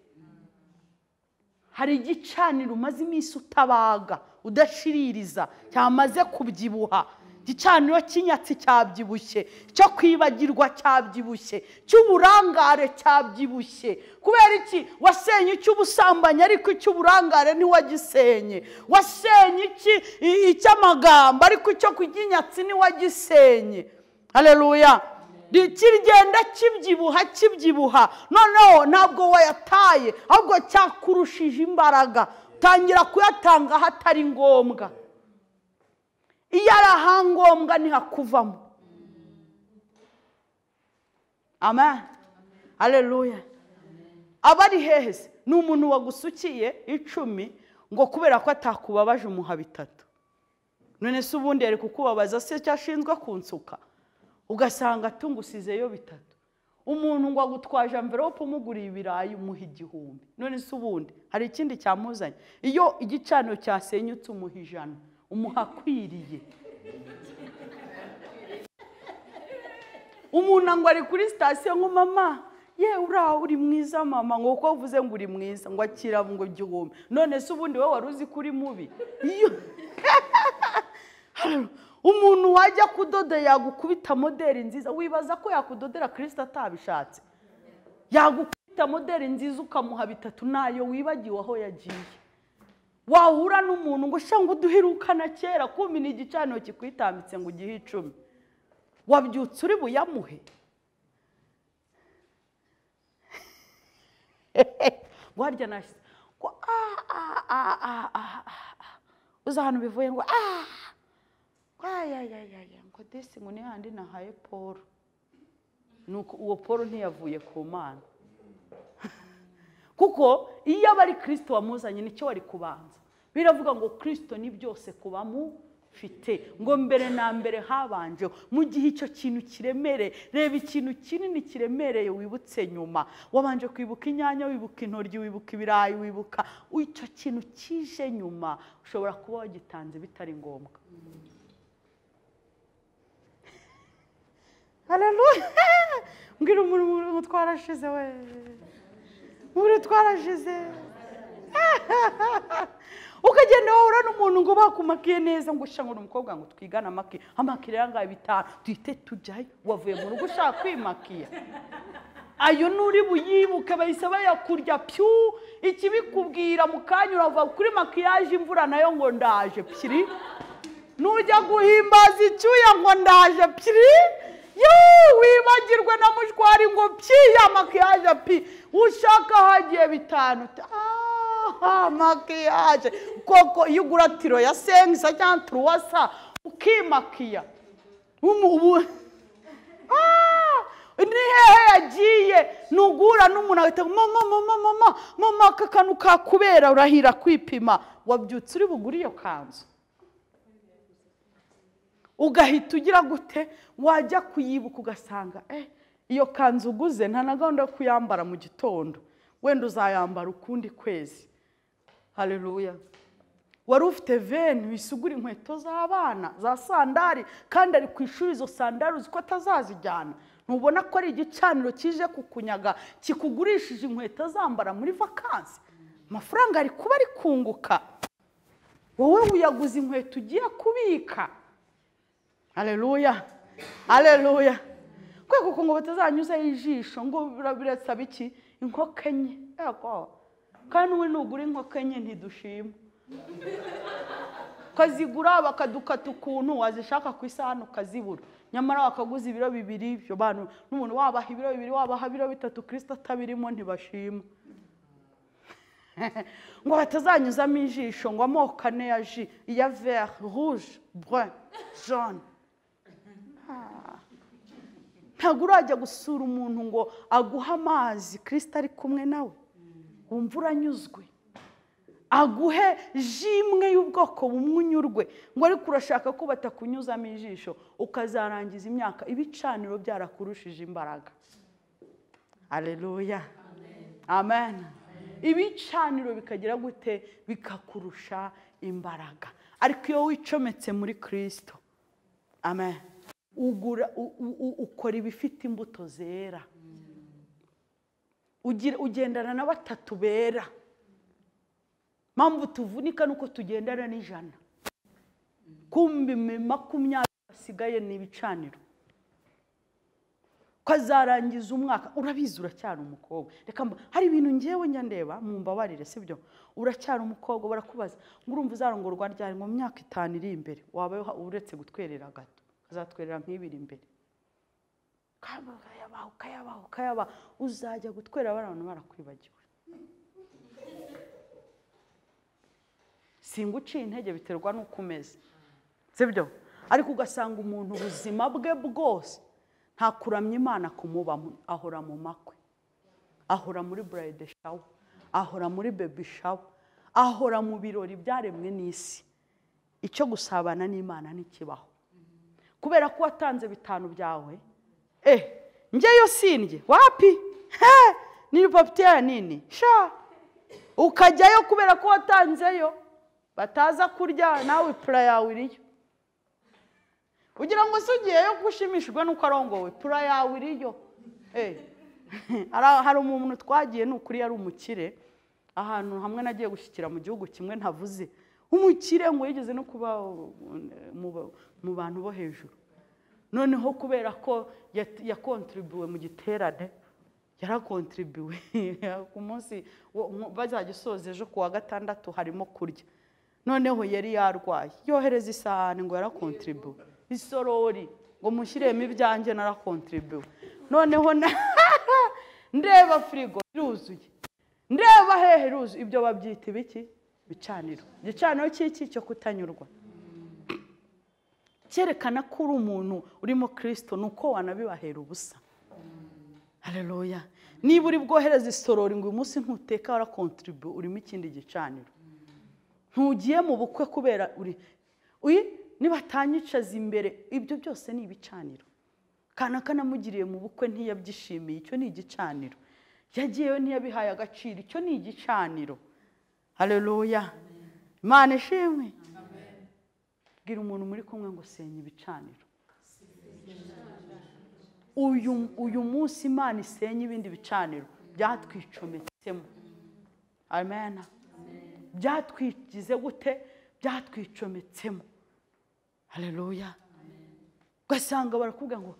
hari igicaniro umaze iminsi utabaga udashiririza cyamaze kubyibuha igicaniro cy'inyatsi cyabyibushye cyo kwibagirwa cyabyibushye cy'uburangare cyabyibushye kubera iki wasenye icy'ubusambanyi ariko icy'uburangare ntiwagisenye wasenye iki i- icy'amagambo ariko icyo kuginyatsi ntiwagisenye hareruya kigenda kibyibuha kibyibuha noneho ntabwo wayataye ahubwo cyakurushije imbaraga utangira kuyatanga hatari ngombwa iyo ari ahangombwa ntihakuvamo amen aleluya aba ari hehe se ni umuntu wagusukiye icumi ngo kubera ko atakubabaje umuha bitatu none se ubundi yari kukubabaza se cyashinzwe kunsuka ugasanga tungusizeyo bitatu umuntu ngo agutwaje amverope umuguriye ibirayi umuha igihumbi none se ubundi hari ikindi cyamuzanye iyo igicaniro cyasenyutse umuha ijana umuha akwiriye umuntu ngo ari kuri sitasiyo ngo mama ye uriya uri mwiza mama ngo kuko uvuze ngo uri mwiza ngo akira ngo igihumbi none se ubundi wowe wari uzi ko uri mubi iyo umuntu wajya kudoda yagukubita moderi nziza wibaza ko yakudodera kirisita atabishatse yagukubita moderi nziza ukamuha bitatu nayo wibagiwe aho yagiye wahura n'umuntu ngo shya ngo duherukana kera kumi ni igicaniro kikwitambitse ngo ugihe icumi wabyutse uri buyamuhe warya nashyize ngo ah ah ah ah ah ah uzi ahantu bivuye ngo ah ayayayaya ngo desi ngo ni handi nahaye paul nuko uwo paul ntiyavuye ku mana kuko iyo aba ari kirisito wamuzanye nicyo wari kubanza biravuga ngo kirisito ni byose kuba mufite ngo mbere na mbere habanjeho mu gihe icyo kintu kiremere reba ikintu kinini kiremereye wibutse nyuma wabanje kwibuka inyanya wibuka intoryi wibuka ibirayi wibuka icyo kintu kije nyuma ushobora kuba wagitanze bitari ngombwa hararuya mbwira umuntu umuntu twarashize we umuntu twarashize ukagenda wahura n'umuntu ngo bakumakiye neza ngo ushange umukobwa ngo twigane amaki amakire ayangaya bitanu duhite tujyayo wavuye mu rugo ushaka kwimakiya ayo n'uri buyibuke bahise bayakurya pyu ikibikubwira mu kanya urava kuri makiyaje imvura nayo ngo ndaje piri nujya guhimbaza icyuya ngo ndaje piri yewe wibagirwe na mushwari ngo pyi ya makiyaje pi ushaka hagiye bitanu aha makiyaje koko iyo ugura tiro ya sengisa cyangwa turuwasa ukimakiya ubu ni hehe yagiye ntugura n'umuntu agahita mama mama mama mama aka kantu kakubera urahira kwipima wabyutse uri bugure iyo kanzu ugahita ugira gute wajya kuyibuka ugasanga eh iyo kanzu uguze nta na gahunda yo kuyambara mu gitondo wenda uzayambara ukundi kwezi hareruya wari ufite veni wisugura inkweto z'abana za sandari kandi ari ku ishuri izo sandari uzi ko atazazijyana ntubona ko ari igicaniro kije kukunyaga kikugurishije inkweto zambara muri vakansi amafaranga ari kuba ari kunguka wowe wiyaguze inkweto ugiye kubika aleluya aleluya kubera kuko ngo batazanyuzaho ijisho ngo birasaba iki inkoko enye yego kandi n'ubu nugura inkoko enye ntidushima ukazigura bakadukata ukuntu wazishaka ku isahani ukazibura nyamara wakaguza ibiro bibiri ibyo bantu n'umuntu wabaha ibiro bibiri wabaha ibiro bitatu kirisita atabirimo ntibashima ngo batazanyuzamo ijisho ngo amoko ane ya ji iya veri ruje bure jone ntabwo urajya gusura umuntu ngo aguhe amazi kirisita ari kumwe nawe wumva uranyuzwe aguhe ji imwe y'ubwoko bumwe unyurwe ngo ariko urashaka ko batakunyuzamo ijisho ukazarangiza imyaka ibicaniro byarakurushije imbaraga areruya amen ibicaniro bikagira gute bikakurusha imbaraga ariko iyo wicometse muri kirisito amen ugura ukora ibifite imbuto zera ugendana na batatu bera mpamvu tuvunika nuko tugendana n'ijana kumbi makumyabiri basigaye ni ibicaniro ukazarangiza umwaka urabizi uracyari umukobwa reka hari ibintu ngewe njya ndeba mu mbabarire si byo uracyari umukobwa barakubaza ngo urumva uzarongorwa ryari mu myaka itanu iri imbere waba uretse gutwerera gato azatwerera nk'ibiri imbere ukayabaha ukayabaha ukayabaha uzajya gutwera abantu barakwibagiwe singa uciye intege biterwa n'uko umeze sibyo ariko ugasanga umuntu ubuzima bwe bwose nta kuramya imana kumubamo ahora mu makwe ahora muri burayide shawa ahora muri bebi shawa ahora mu birori byaremwe n'isi icyo gusabana n'imana ntikibaho kubera ko watanze bitanu byawe eh njyeyo sindye wapi he n'ibipapiteri nini sha ukajyayo kubera ko watanzeyo bataza kurya nawe pura yawe iriyo kugira ngo se ugiyeyo gushimishijwe n'uko arongowe pura yawe iriyo hari umuntu twagiye ni ukuri yari umukire ahantu hamwe nagiye gushyikira mu gihugu kimwe ntavuze umukire ngo yigeze no kuba mu bantu bo hejuru noneho kubera ko yakontiribuwe mu giterane yarakontiribuwe ku munsi bazajya usoza ejo ku wa gatandatu harimo kurya noneho yari yarwaye yohereza isahani ngo yarakontiribuwe isorori ngo mushyiremo ibyanjye narakontiribuwe noneho ndeba firigo iruzuye ndeba hehe iruzuye ibyo babyita ibiki bicaniro igicaniro cy'iki cyo kutanyurwa cyerekana ko uri umuntu urimo kirisito ni uko wanabibahera ubusa hareruya niba uri bwohereze isorori ngo uyu munsi ntuteka warakontiribu urimo ikindi gicaniro ntugiye mu bukwe kubera uri nibatanyicaza imbere ibyo byose ni ibicaniro kanaka namugiriye mu bukwe ntiyabyishimiye icyo ni igicaniro yagiyeyo ntiyabihaye agaciro icyo ni igicaniro hareruya imana ishimwe bwira umuntu muri kumwe ngo senya ibicaniro uyu munsi imana isenya ibindi bicaniro byatwicometsemo amen byatwigize gute byatwicometsemo hareruya ugasanga barakubwira ngo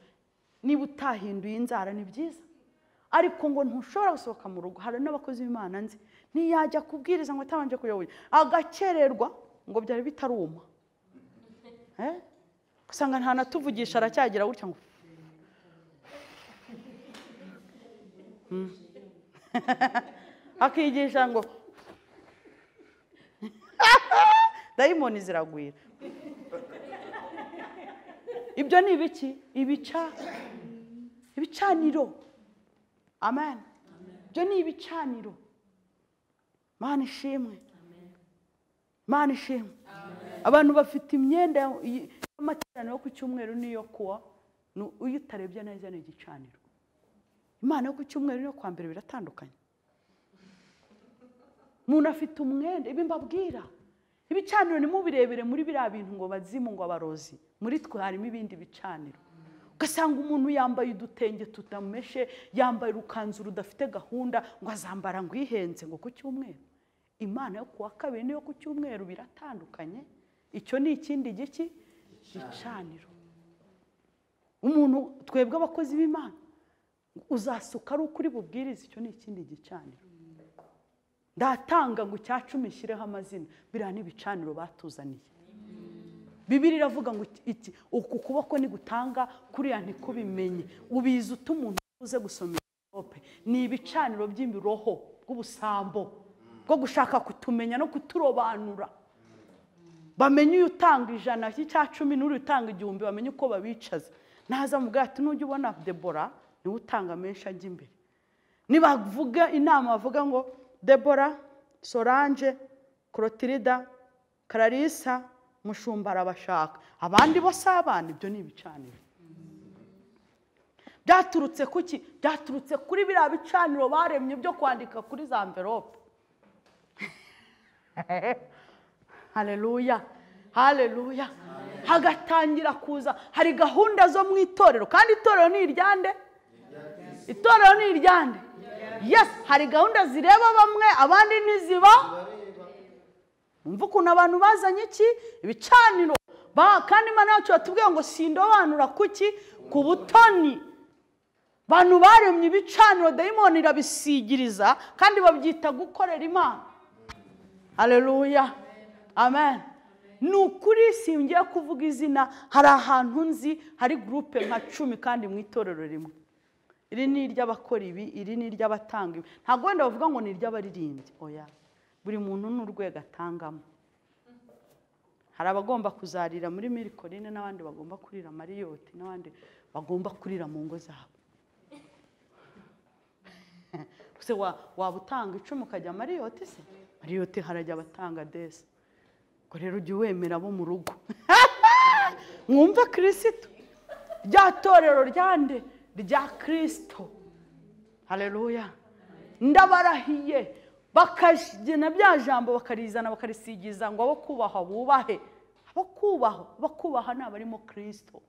niba utahinduye inzara ni byiza ariko ngo ntushobora gusohoka mu rugo hari n'abakozi b'imana nzi ntiyajya kubwiriza ngo atabanje kuyoboye agakererwa ngo byari bitaruma usanga nta natuvugisha aracyagira gutya ngo akigisha ngo dayimoni ziragwira ibyo ni ibiki ibica ibicaniro amen ibyo ni ibicaniro mana ishimwe mana ishimwe abantu bafite imyenda y'amaterano yo ku cyumweru n'iyo kuwa uyu utarebye neza ni igicaniro imana yo ku cyumweru n'iyo kwa mbere biratandukanye umuntu afite umwenda ibi mbabwira ibicaniro ni birebire muri biriya bintu ngo bazimu ngo abarozi muri twe harimo ibindi bicaniro ugasanga umuntu yambaye udutenge tutameshe yambaye urukanzu rudafite gahunda ngo azambara ngo ihenze ngo ku cyumweru imana yo kuwa kabiri n'iyo ku cyumweru biratandukanye icyo ni ikindi giki gicaniro umuntu twebwe abakozi b'imana uzasuka ari uko uri bubwirize icyo ni ikindi gicaniro ndatanga ngo icya cumi nshyireho amazina biriya ni ibicaniro batuzaniye bibiri iravuga ngo iki uku kuboko nigutanga kuriya ntikubimenye ubizi uta umuntu uze gusoma irope ni ibicaniro by'imiroho bw'ubusambo bwo gushaka kutumenya no kuturobanura bamenye iyo utanga ijana cy'icya cumi n'uri utanga igihumbi bamenye uko babicaza naza mu ati n'ujya ubona debora niwe utanga menshi ajya imbere nibavuga inama bavuga ngo debora soranje korotirida kararisa mushumba arabashaka abandi bo si abana ibyo ni ibicaniro byaturutse kuki byaturutse kuri biriya bicaniro baremye byo kwandika kuri za mverope hareruya hareruya hagatangira kuza hari gahunda zo mu itorero kandi itorero ni iryande itorero ni iryande yesi hari gahunda zireba bamwe abandi ntiziba mva ukuntu abantu bazanye iki ibicaniro kandi imana yacu batubwiye ngo sindobanura kuki ku butoni abantu baremye ibicaniro dayimoni irabisigiriza kandi babyita gukorera imana hareruya amen ni ukuri singiye kuvuga izina hari ahantu nzi hari gurupe nka cumi kandi mu itorero rimwe iri ni iry'abakora ibi iri ni iry'abatanga ibi ntabwo wenda bavuga ngo ni iry'abaririmbyi oya buri muntu n'urwego atangamo hari abagomba kuzarira muri mirikorine n'abandi bagomba kurira mariyoti n'abandi bagomba kurira mu ngo zabo waba utanga icumi ukajya mariyoti se mariyoti harajya abatanga desi rero ujye wemera bo mu rugo mwumve kirisito rya torero ryande rya kirisito hareruya ndabarahiye bakagena bya jambo bakarizana bakarisigiza ngo abo kubahwa bubahe abo kubahwa bakubaha ni abarimo kirisito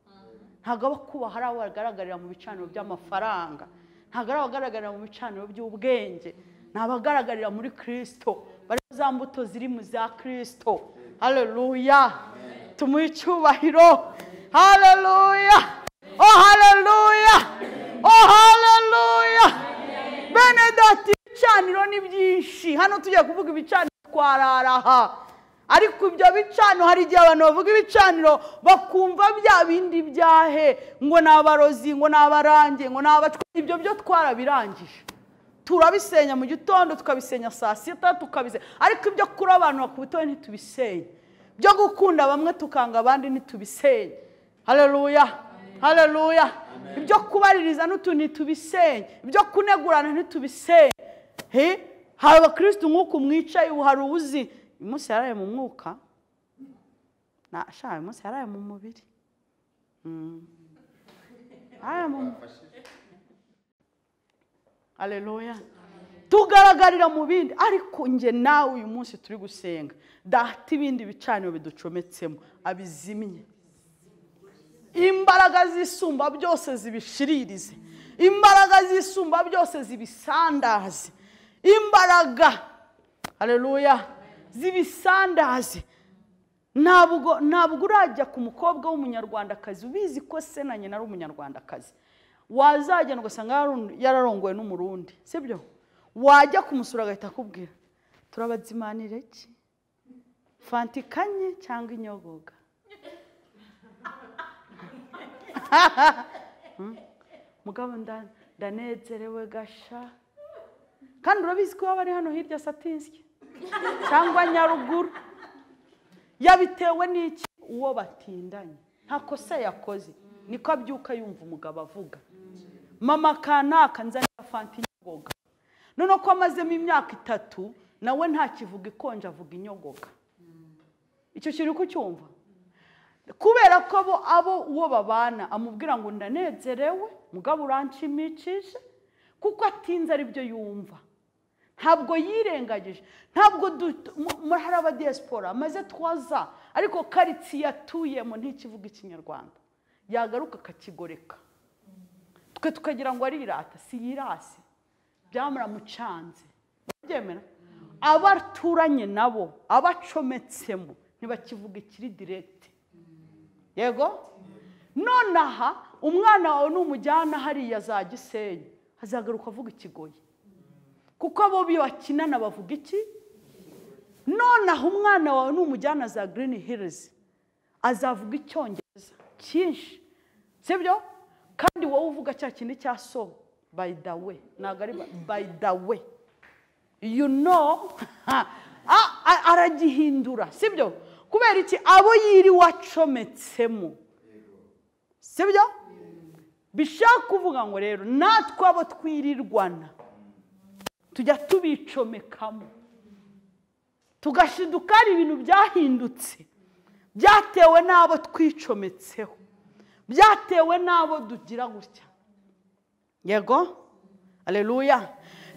ntabwo abo kubaha ari abo bagaragarira mu bicaniro by'amafaranga ntabwo ari abagaragarira mu bicaniro by'ubwenge ni abagaragarira muri kirisito bari za mbuto ziri mu za kirisito hareruya tumuhe icyubahiro hareruya oh hareruya oh hareruya benedati ibicaniro ni byinshi hano tujya kuvuga ibicaniro twararaha ariko ibyo bicaniro hari igihe abantu bavuga ibicaniro bakumva bya bindi byahe ngo ni abarozi ngo ni abarange ngo ni abacwezi ibyo byo twarabirangije turabisenya mu gitondo tukabisenya saa sita tukabisenya ariko ibyo kurobanura ku butoya ntitubisenye byo gukunda bamwe tukanga abandi ntitubisenye hareruya hareruya ibyo kubaririza n'utuntu ntitubisenye ibyo kunegurana ntitubisenye he hari abakirisitu nk'uku mwicaye ubu hari uwuzi uyu munsi yaraye mu mwuka na shaka uyu munsi yaraye mu mubiri Mm. Yaraye mu- Haleluya. Tugaragarira mu bindi ariko nge nawe uyu munsi turi gusenga data ibindi bicaniro biducometsemo abizimye imbaraga zisumba byose zibishiririze imbaraga zisumba byose zibisandaze imbaraga hareruya zibisandaze ntabwo ntabwo urajya ku mukobwa w'umunyarwandakazi ubizi ko se na nyina ari umunyarwandakazi wazagenda ugasanga yaru- yararongowe n'umurundi sibyo wajya kumusura agahita akubwira turabazimanire ki fanta ikanye cyangwa inyogoga mugabo nda- ndanezerewe gasha kandi urabizi ko waba ari hano hirya satinsye cyangwa nyaruguru yabitewe n'iki uwo batindanye nta kosa yakoze niko abyuka yumva umugabo avuga mama kanaka nzanira fanta inyogoga noneho ko amazemo imyaka itatu nawe ntakivuga ikonje avuga inyogoga icyo kintu uri kucyumva kubera ko abo abo uwo babana amubwira ngo ndanezerewe mugabo uranshimishije kuko atinze aribyo yumva ntabwo yirengagije ntabwo du- mu- muri hari abadiyasipora amaze twaza ariko karitsiye atuyemo ntikivuga ikinyarwanda yagaruka akakigoreka twe tukagira ngo arirata si yirasi byamuramucanze byemera abo aturanye nabo abo acometsemo ntibakivuga ikiri diregiti yego nonaha umwana wawe numujyana hariya za gisenyi azagaruka avuga ikigoyi kuko abo bakinana bavuga iki nonaha umwana wawe numujyana za girini hirizi azavuga icyongereza cyinshi sibyo kandi wowe uvuga cya kindi cya so bayi da we ntabwo ari bayi da we you know Ah, ah, aragihindura sibyo kubera iki abo yiriwe acometsemo sibyo bishaka kuvuga ngo rero natwe abo twirirwana tujya tubicomekamo tugashiduka hari ibintu byahindutse byatewe n'abo twicometseho byatewe n'abo dugira gutya yego aleluya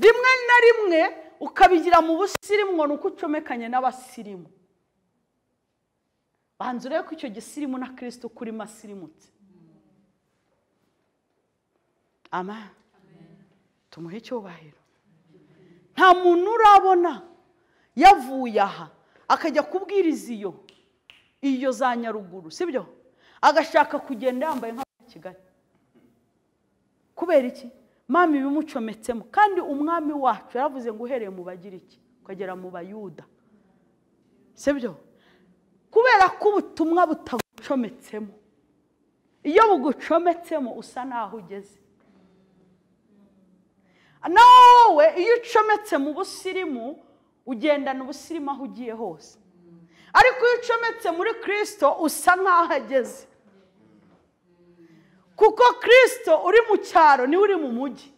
rimwe na rimwe ukabigira mu busirimu ngo ni uko ucomekanye n'abasirimu banza urebe ko icyo gisirimu na kirisito kuri masirimutse amen tumuhe icyubahiro nta muntu urabona yavuye aha akajya kubwiriza iyo iyo za nyaruguru sibyo agashaka kugenda yambaye nk'aba kigali kubera iki mama ibimucometsemo kandi umwami wacu yaravuze ngo uhereye mu bagira iki ukagera mu bayuda sibyo kubera ko ubutumwa butagucometsemo iyo bugucometsemo usa n'aho ugeze nawe wowe iyo ucometse mu busirimu ugendana ubusirimu aho ugiye hose ariko iyo ucometse muri kirisito usa nk'aho ageze kuko kirisito uri mu cyaro niwe uri mu mujyi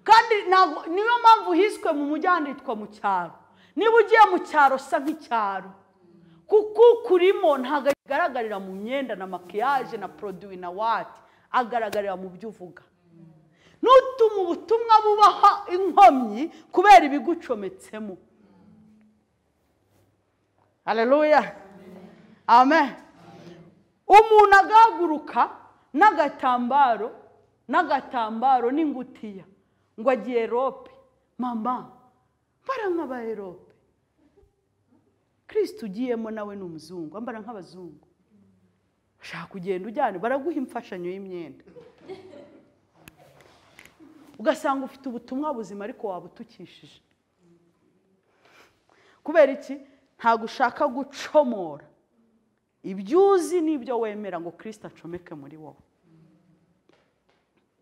kandi ntabwo- niyo mpamvu hiswe mu mujyi handitwa mu cyaro niba ugiye mu cyaro usa nk'icyaro kuko ukurimo ntabwo agaragarira mu myenda na makiyaje na poroduwi na wati agaragarira mu byo uvuga nutuma ubutumwa bubaha inkomyi kubera ibigucometsemo hareruya amen umuntu agahaguruka n'agatambaro n'agatambaro n'ingutiya ngo agiye rope mama mbara nk'abaerope kirisiti ugiyemo nawe ni umuzungu ambara nk'abazungu ushaka kugenda ujyana baraguha imfashanyo y'imyenda ugasanga ufite ubutumwa buzima ariko wabutukishije kubera iki ntabwo ushaka gucomora ibyo uzi n'ibyo wemera ngo kirisita acomeke muri wowe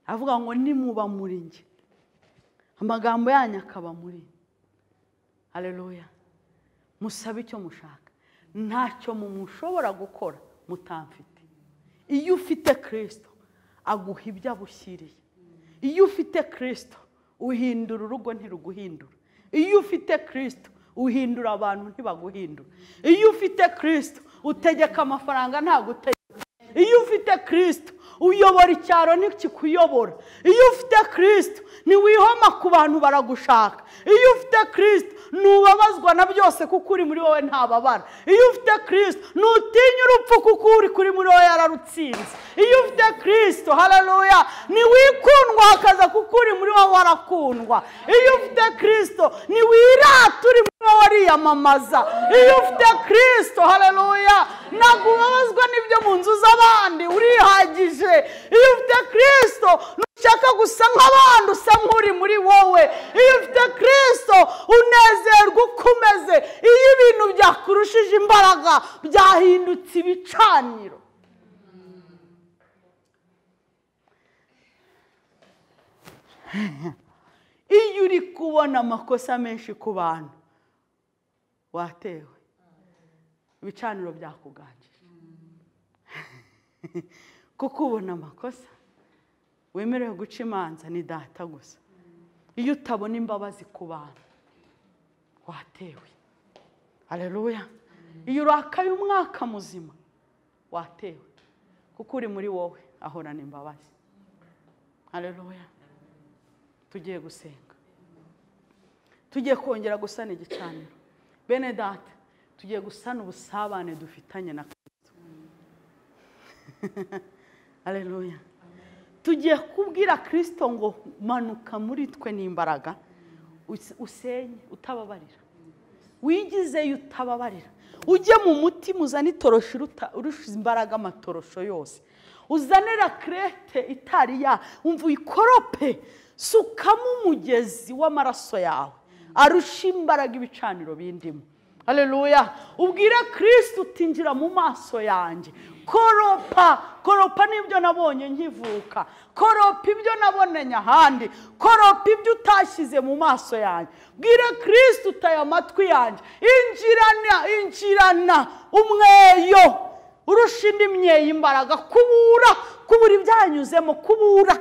avuga ngo nimuba muri njye amagambo yanyu akaba muri hareruya musabe icyo mushaka ntacyo mumushobora gukora mutamfite iyo ufite kirisito aguha ibyo abushyiriye iyo ufite kirisito uhindura urugo ntiruguhindura iyo ufite kirisito uhindura abantu ntibaguhindura iyo ufite kirisito utegeka amafaranga ntagutegeka iyo ufite kirisito uyobora icyaro ntikikuyobora iyo ufite kirisito ntiwihoma ku bantu baragushaka iyo ufite kirisito ntubabazwa na byose kuko uri muri wowe ntababara iyo ufite kirisito ntutinya urupfu kuko uri kuri muri wowe yararutsinze iyo ufite kirisito hararuya ntiwikundwa hakaza kuko uri muri wowe warakundwa iyo ufite kirisito ntiwirata uri muri wowe wariyamamaza iyo ufite kirisito hararuya ntabwo ubabazwa n'ibyo mu nzu z'abandi urihagije iyo ufite kirisito ntushaka gusa nk'abandi usa nk'uri muri wowe iyo ufite kirisito unezerwa uko umeze iyo ibintu byakurushije imbaraga byahindutse ibicaniro iyo uri kubona amakosa menshi ku bantu watewe ibicaniro byakuganjije kuko ubona amakosa wemerewe guca imanza ni data gusa iyo utabona imbabazi ku bantu watewe hareruya iyo urakaye umwaka muzima watewe kuko uri muri wowe ahorana imbabazi hareruya tugiye gusenga tugiye kongera gusana igicaniro bene data tugiye gusana ubusabane dufitanye na kirisito hareruya tugiye kubwira kirisito ngo manuka muri twe n'imbaraga usenye utababarira wigizeyo utababarira ujye mu mutima uzane itoroshi urusha imbaraga amatorosho yose uzanira kirete itari ya wumva uyikorope sukamo umugezi w'amaraso yawe arusha imbaraga ibicaniro bindimo hareruya ubwire kirisiti utinjira mu maso yanjye koropa koropa n'ibyo nabonye nkivuka koropa ibyo nabonanye ahandi koropa ibyo utashyize mu maso yanjye bwire kirisiti utaye amatwi yanjye injirana injirana umweyo urusha indi myeyo imbaraga kubura kubura ibyanyuzemo kubura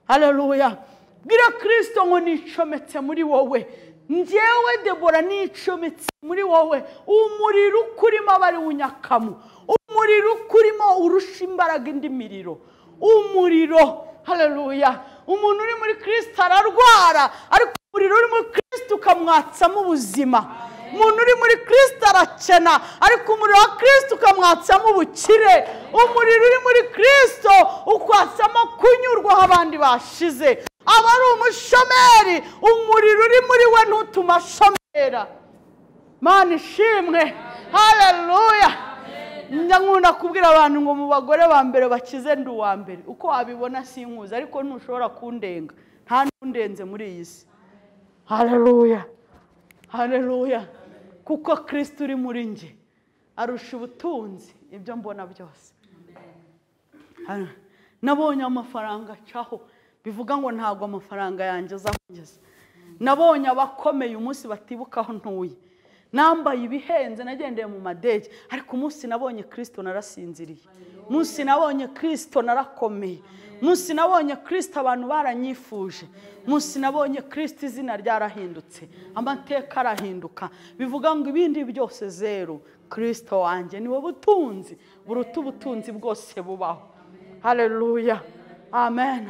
hareruya bwire kirisiti ngo nicometse muri wowe ngewe debora nicometse muri wowe umuriro ukurimo aba ari unyakamo umuriro ukurimo urusha imbaraga indi miriro umuriro hareruya umuntu uri muri kirisita ararwara ariko umuriro uri muri kirisita ukamwatsamo ubuzima umuntu uri muri kirisita arakena ariko umuriro wa kirisita ukamwatsamo ubukire umuriro uri muri kirisito ukwatsamo kunyurwa aho abandi bashize aba ari umushomeri umuriro uri muri we ntutuma ashomera mani ishimwe hareruya nkunda kubwira abantu ngo mu bagore ba mbere bakize ndi uwa mbere uko wabibona sinkuzi ariko ntushobora kundenga nta n'undenze muri iyi si hareruya hareruya kuko kirisiti uri muri njye arusha ubutunzi ibyo mbona byose nabonye amafaranga acaho bivuga ngo ntabwo amafaranga yanjye azakugeza nabonye abakomeye umunsi batibuka aho ntuye nambaye ibihenze nagendeye mu madege ariko umunsi nabonye kirisito narasinziriye umunsi nabonye kirisito narakomeye umunsi nabonye kirisito abantu baranyifuje umunsi nabonye kirisito izina ryarahindutse amateka arahinduka bivuga ngo ibindi byose zeru kirisito wanjye ni wowe butunzi buruta ubutunzi bwose bubaho hareruya amen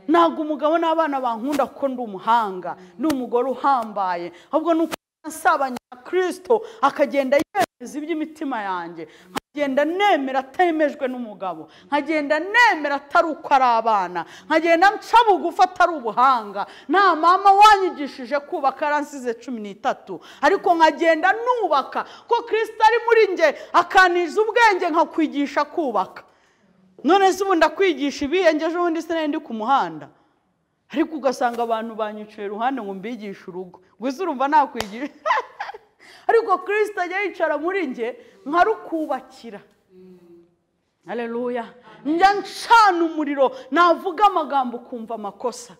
ntabwo umugabo n'abana bankunda kuko ndi umuhanga ni umugore uhambaye ahubwo ni uko nasabanye na kirisito akagenda yemeza iby'imitima yanjye nkagenda nemera atemejwe n'umugabo nkagenda nemera atari uko ari abana nkagenda nca bugufi atari ubuhanga nta mama wanyigishije kubaka yaransize cumi n'itatu ariko nkagenda nubaka ko kirisito ari muri njye akaniza ubwenge nkakwigisha kubaka none se ubu ndakwigisha ibiyengeje ubundi se ndi ku muhanda ariko ugasanga abantu banyiciye iruhande ngo mbigishe urugo gusa urumva nakwigisha ariko kirisita ajya yicara muri njye nkarukubakira hareruya njya ncana umuriro navuga amagambo ukumva amakosa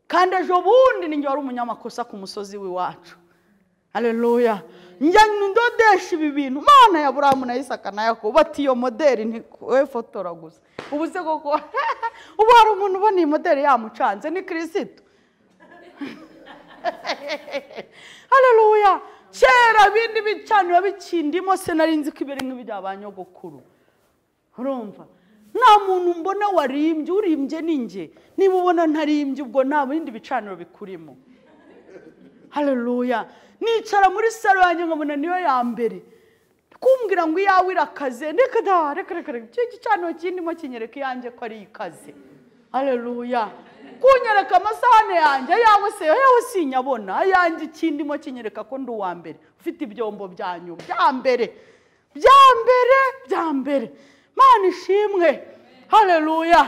kandi ejo bundi ninjye wari umunyamakosa ku musozi w'iwacu hareruya njya ndodesha ibi bintu mana ya buramu na isaka na yakobo bati iyo moderi ntiwe fotora gusa ubu se koko ubu hari umuntu ubona iyi moderi yamucanze ni kirisito hareruya kera bindi bicanira bikindimo se nari nzi ko ibiri nk'ibi byabanyogokuru urumva nta muntu mbona warimbye urimbye ni njye niba ubona ntarimbye ubwo nta bindi bicaniro bikurimo hareruya nicara muri saro yanjye nkabona niyo ya mbere kumbwira ngo iyawe irakaze reka da reka reka reka icyo gicaniro kirimo kinyereka iyanjye ko ari ikaze hareruya kunyereka amasahane yanjye ayawe se ayawe sinyabona ayanjye ikindimo kinyereka ko ndi uwa mbere ufite ibyombo byanyu bya mbere bya mbere bya mbere mana ishimwe hareruya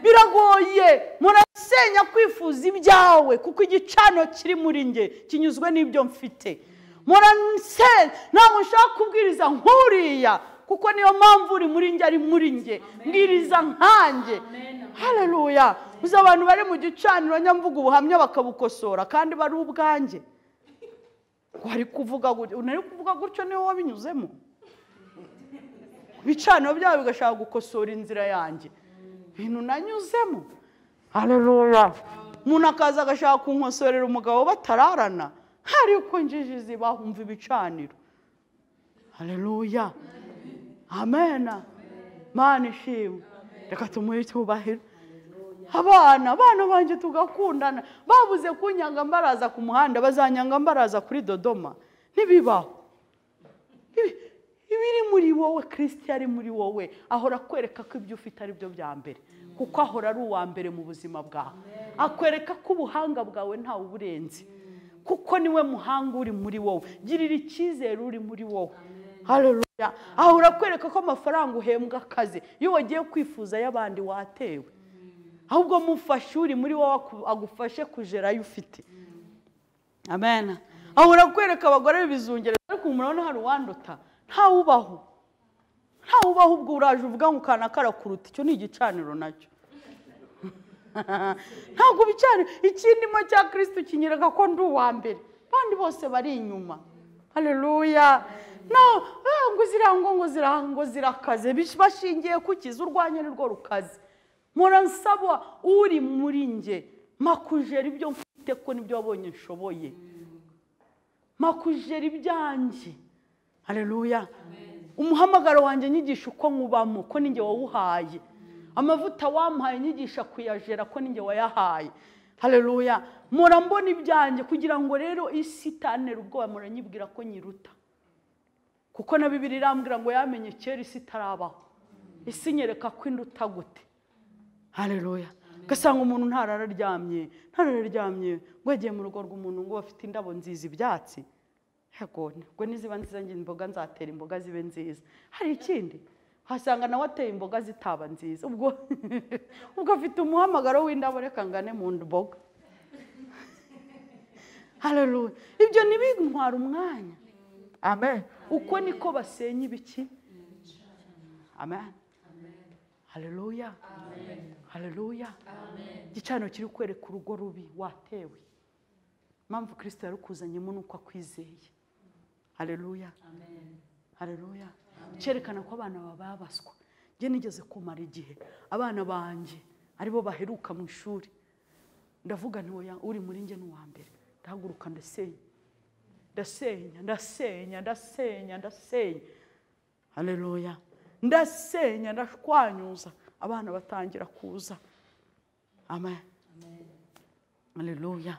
biragoye murasenya kwifuza ibyawe kuko igicano kiri muri njye kinyuzwe n'ibyo mfite murasenya ntabwo ushaka kubwiriza nk'uriya kuko niyo mpamvu uri muri njye ari muri njye mbwiriza nkanjye hareruya uzi abantu bari mu gicaniro nyamvuga ubuhamya bakabukosora kandi bari ubwanjye wari kuvuga unari kuvuga gutyo niwe wabinyuzemo ibicaniro byabo bigashaka gukosora inzira yanjye ibintu nanyuzemo hareruya umuntu akaza agashaka kunkosorera umugabo batararana ariko injiji ziba humva ibicaniro hareruya amena mana ishimwe reka tumuhe cyubahiro abana abana banjye tugakundana babuze kunyanga mbaraza ku muhanda bazanyanga mbaraza kuri dodoma ntibibaho Ibi- ibiri muri wowe kirisiti ari muri wowe ahora akwereka ko ibyo ufite ari byo bya mbere kuko ahora ari uwa mbere mu buzima bwawe akwereka ko ubuhanga bwawe ntawe uburenze kuko niwe muhanga uri muri wowe girira icyizere uri muri wowe Hallelujah. ahora akwereka ko amafaranga uhembwa akazi iyo wagiye kwifuza ay'abandi watewe ahubwo mufashe uri muri wowe aku- agufashe kugera ayo ufite amen ahora kwereka abagore bizungereza ariko murabona hari uwanduta ntawubaho ntawubaho ubwo uraje uvuga ngo kana karakuruta icyo ni igicaniro nacyo ntabwo ibicaniro ikindimo cya kirisito kinyereka ko ndi uwa mbere abandi bose bari inyuma hareruya ngo zirango ngo zira- ngo zirakaze bish- bashingiye ku kiza urwanya nirwo rukaze muransaba uri muri njye makujera ibyo mfite ko nibyo wabonye nshoboye makujera ibyanjye hareruya umuhamagaro wanjye nyigisha uko nkubamo ko ninjye wawuhaye amavuta wamuhaye nyigisha kuyajera ko ninjye wayahaye hareruya mpora mbona ibyanjye kugira ngo rero isi itanera ubwoba muranyibwira ko nyiruta kuko na bibiri irambwira ngo yamenye kera isi itarabaho isi nyereka ko induta gute hareruya ugasanga umuntu ntarararyamye ntarararyamye ngo yagiye mu rugo rw'umuntu ngo bafite indabo nziza ibyatsi yego ubwo niziba nziza ngira imboga nzatera imboga zibe nziza hari ikindi wasanga nawe ateye imboga zitaba nziza ubwo ubwo afite umuhamagaro w'indabo reka ngane mu mboga hareruya ibyo ntibintwara umwanya amen uko niko basenya ibiki amen hareruya hareruya igicaniro kiri kwereka urugo rubi watewe impamvu kirisita yarukuzanyemo ni uko akwizeye hareruya hareruya cyerekana ko abana bababaswa njye nigeze kumara igihe abana banjye aribo baheruka mu ishuri ndavuga nti oya uri muri njye ni uwa mbere ndahaguruka ndasenya ndasenya ndasenya ndasenya ndasenya hareruya ndasenya ndashwanyuza abana batangira kuza amen Haleluya.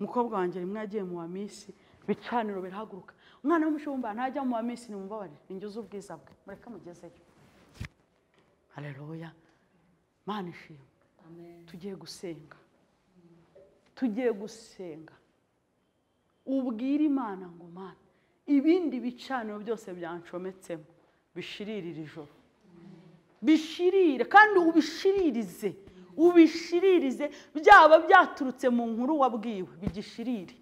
Mukobwa wanjye rimwe yagiye mu bamisi bicaniro birahaguruka. Umwana w'umushumba ntajya mu bamisi ni mubabare. Ninjuze ubwiza bwe. Mureke mugezeyo. Haleluya. Mana ishimwe. Tugiye gusenga. Tugiye gusenga. Ubwire Imana ngo Mana ibindi bicaniro byose byanshometsemo bishiririre ijoro. bishirire kandi ubishiririze ubishiririze byaba byaturutse mu nkuru wabwiwe bigishirire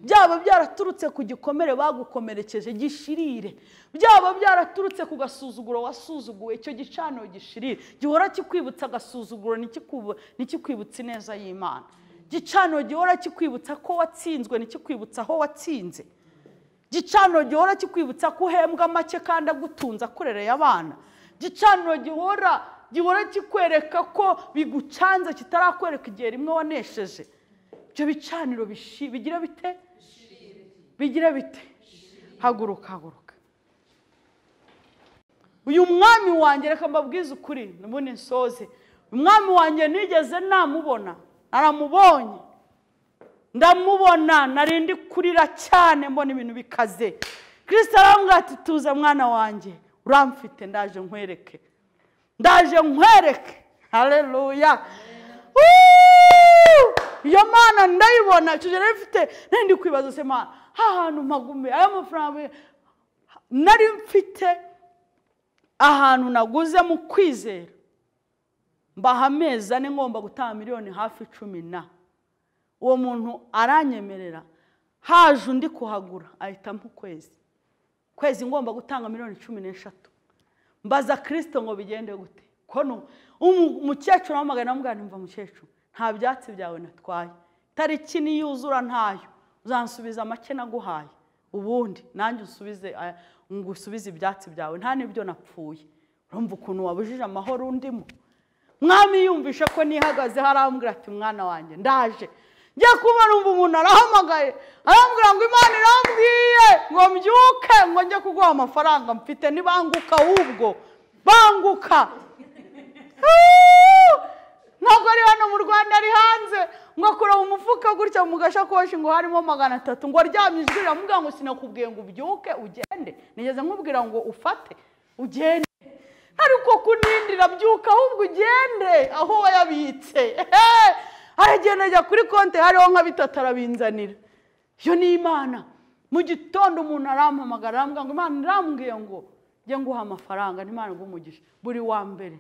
byaba byaraturutse ku gikomere bagukomerekeje gishirire byaba byaraturutse ku gasuzuguro wasuzuguwe icyo gicaniro gishirire gihora kikwibutsa agasuzuguro ntikikubu- ntikikwibutse ineza y'imana gicaniro gihora kikwibutsa ko watsinzwe ntikikwibutsa aho watsinze gicaniro gihora kikwibutsa ko uhembwa make kandi agutunze akurereye abana gicaniro gihora gihora kikwereka ko bigucanze kitarakwereka igihe rimwe wanesheje ibyo bicaniro bishi- bigira bite bigira bite haguruka haguruka uyu mwami wanjye reka mbabwize ukuri nubundi nsoze umwami wanjye nigeze namubona naramubonye ndamubona narindi kurira cyane mbona ibintu bikaze kirisita arambwira ati tuze mwana wanjye uramfite ndaje nkwereke ndaje nkwereke hareruya iyo mana ndayibona icyo gihe nari mfite narindi kwibaza se mana ahantu mpagume aya mafaranga nari mfite ahantu naguze mu kwizera mbaha amezi ane ngomba gutaha miliyoni hafi cumi na uwo muntu aranyemerera haje undi kuhagura ahitamo ukwezi kwezi ngomba gutanga miliyoni cumi n'eshatu mbaza kirisito ngo bigende gute kono umu- umukecuru wamagana amugana mva mukecuru nta byatsi byawe natwaye tariki niyuzura ntayo uzansubiza make naguhaye ubundi nanjye unsubize aya- ngusubize ibyatsi byawe nta n'ibyo napfuye urumva ukuntu wabujije amahoro undimo mwami yumvishe ko nihagaze arambwira ati mwana wanjye ndaje njya kuba numva umuntu arahamagaye arambwira ngo imana irambwiye ngo mbyuke ngo njye kuguha amafaranga mfite nibanguka ahubwo banguka Huuu! ntabwo ari hano mu rwanda ari hanze ngo kureba umufuka gutya mu gashakoshi ngo harimo magana atatu ngo aryamye ijwi riramubwira ngo sinakubwiye ngo ubyuke ugende nigeze nkubwira ngo ufate ugende ariko kunindira byuka ahubwo ugende aho wayabitse Ehe! aragenda ajya kuri konti hariho nka bitatu arabinzanira iyo ni imana mu gitondo umuntu arampamagara arambwira ngo imana irambwiye ngo njye nguha amafaranga n'imana umugisha buri wa mbere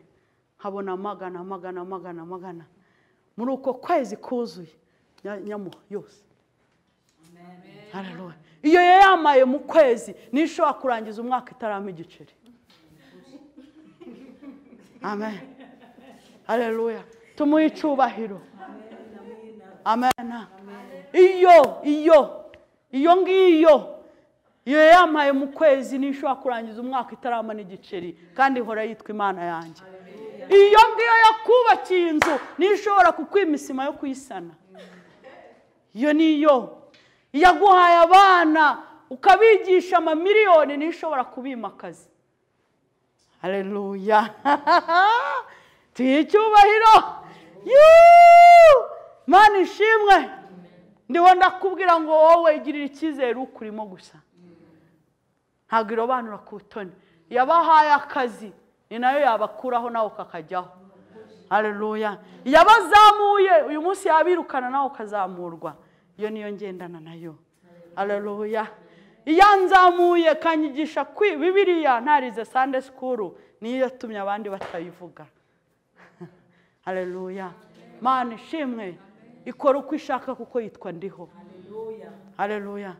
nkabona magana magana magana magana muri uko kwezi kuzuye nya- nyamuha yose Haleluya. iyo yayamaye mu kwezi niyo ishobora kurangiza umwaka itarama igiceri amen haleluya tumuhe icyubahiro amen iyo iyo iyo ngiyo iyo yamaye mu kwezi niyo ishobora kurangiza umwaka itarama n'igiceri kandi ihora yitwa imana yanjye iyo ngiyo yakubakiye inzu niyo ishobora kukwima isima yo kuyisana iyo niyo yaguhaye abana ukabigisha amamiliyoni niyo ishobora kubimakaza Haleluya. Tuyihe icyubahiro. Yuu! Mana ishimwe. Ndiho ndakubwira ngo wowe igirira icyizere ukurimo gusa. Ntabwo irobanura ku butoni. Yabahaye akazi ni nayo yabakuraho nawe kakajyaho. Haleluya. Yabazamuye uyu munsi yabirukana nawe ukazamurwa. Iyo niyo ngendana nayo. Haleluya. iyanzamuye kanyigisha kwi bibiriya ntarize sande sikuru niyo yatumye abandi batayivuga hareruya mana ishimwe ikora uko ishaka kuko yitwa ndiho hareruya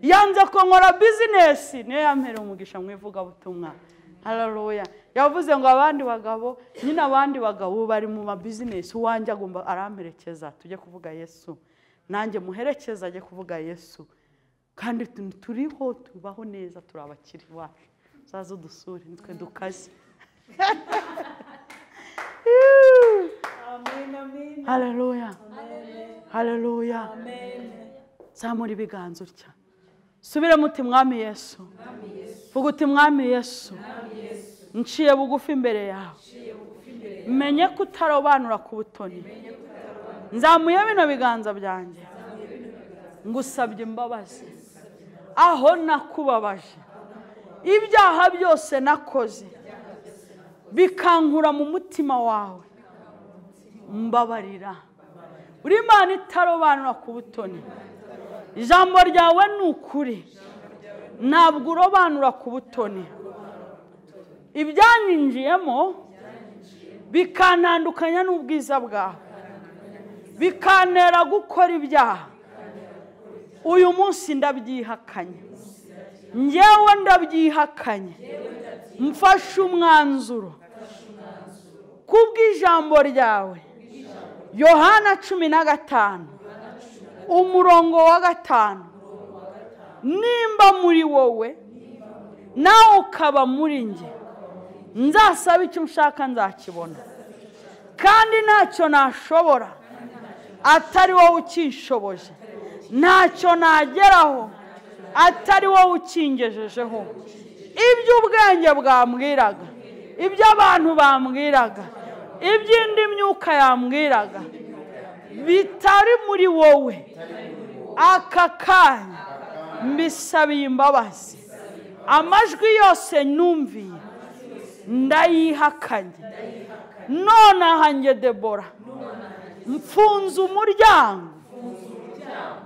yanze ko nkora bizinesi niyo yampereye umugisha mu ivugabutumwa hareruya yavuze ngo abandi bagabo nyine abandi bagabo bari mu mabizinesi uwanjye agomba aramperekeza tujye kuvuga yesu nanjye muherekeza ajye kuvuga yesu kandi tu- turiho tubaho neza turi abakiri bacu uzaze udusure nitwe dukaze hareruya hareruya zamura ibiganza utya subire muti mwami yesu vuga uti mwami yesu nciye bugufi imbere yawe menye ko utarobanura ku butoni nzamuye bino biganza byanjye ngusabye imbabazi aho nakubabaje ibyaha byose nakoze bikankura mu mutima wawe mbabarira uri imana itarobanura ku butoni ijambo ryawe ni ukuri ntabwo urobanura ku butoni ibyanyinjiyemo bikanandukanya n'ubwiza bwawe bikantera gukora ibyaha uyu munsi ndabyihakanye ngewe ndabyihakanye mfashe umwanzuro kubw'ijambo ryawe yohana cumi na gatanu umurongo wa gatanu nimba muri wowe nawe ukaba muri njye nzasaba icyo ushaka nzakibona kandi ntacyo nashobora atari wowe ukinshoboje ntacyo nageraho atari wowe ukingejejeho ibyo ubwenge bwambwiraga ibyo abantu bambwiraga iby'indi myuka yambwiraga bitari muri wowe aka kanya mbisabiye imbabazi amajwi yose numviye ndayihakanye none ahanjye debora mfunze umuryango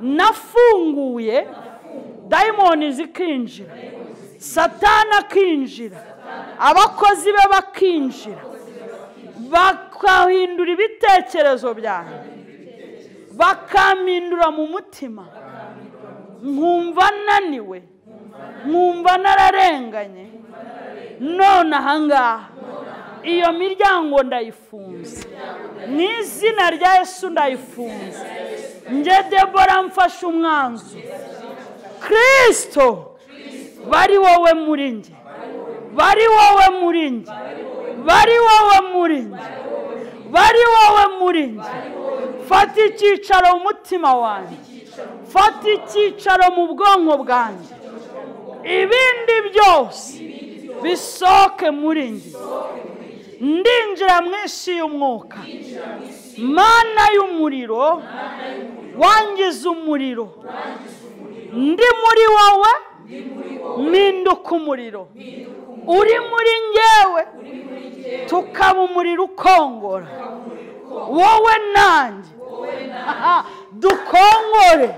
nafunguye dayimoni zikinjira satana akinjira abakozi be bakinjira bakahindura ibitekerezo byanjye bakampindura mu mutima nkumva naniwe nkumva nararenganye none ahangaha iyo miryango ndayifunze mu izina rya Yesu ndayifunze nge debora mfashe umwanzuro kirisito bari wowe muri njye bari wowe muri njye bari wowe muri njye bari wowe muri njye fata icyicaro mu mutima wanjye fata icyicaro mu bwonko bwanjye ibindi byose bisohoke muri njye ndinjira mu isi y'umwuka mana y'umuriro wangiza umuriro ndi muri wowe mpinduka umuriro uri muri ngewe tukaba umuriro ukongora wowe nanjye dukongore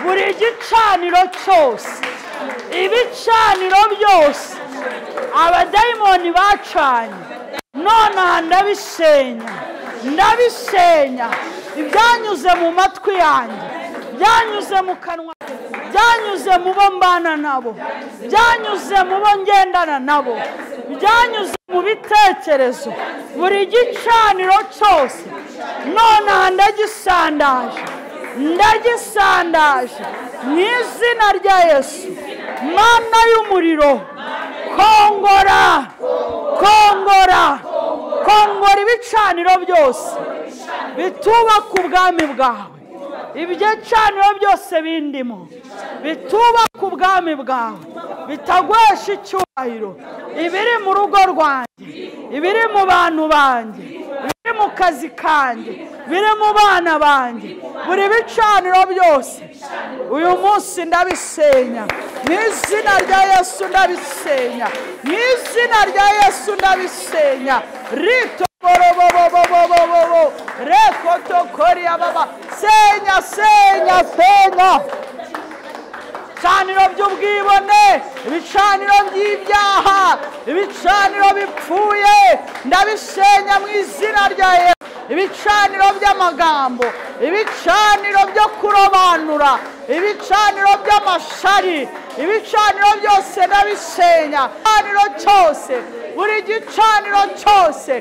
buri gicaniro cyose ibicaniro byose abadayimoni bacanye none aha ndabisenya ndabisenya ibyanyuze mu matwi yanjye byanyuze mu kanwa byanyuze mu bo mbana nabo byanyuze mu bo ngendana nabo byanyuze mu bitekerezo buri gicaniro cyose none aha ndagisandaje ndagisandaje mu izina rya yesu mana y'umuriro kongora kongora kongora ibicaniro byose bitubaka ubwami bwawe ibyicaniro byose bindimo bitubaka ubwami bwawe bitagwesha icyubahiro ibiri mu rugo rwanjye ibiri mu bantu banjye biri mu kazi kanjye biri mu bana banjye buri bicaniro byose uyu munsi ndabisenya mu izina rya yesu ndabisenya mu izina rya yesu ndabisenya rito borobobobobobobobo reko tokoriya baba senya senya senya ibicaniro by'ubwibone ibicaniro by'ibyaha ibicaniro bipfuye ndabisenya mu izina rya yesu ibicaniro by'amagambo ibicaniro byo kurobanura ibicaniro by'amashari ibicaniro byose ndabisenya igicaniro cyose buri gicaniro cyose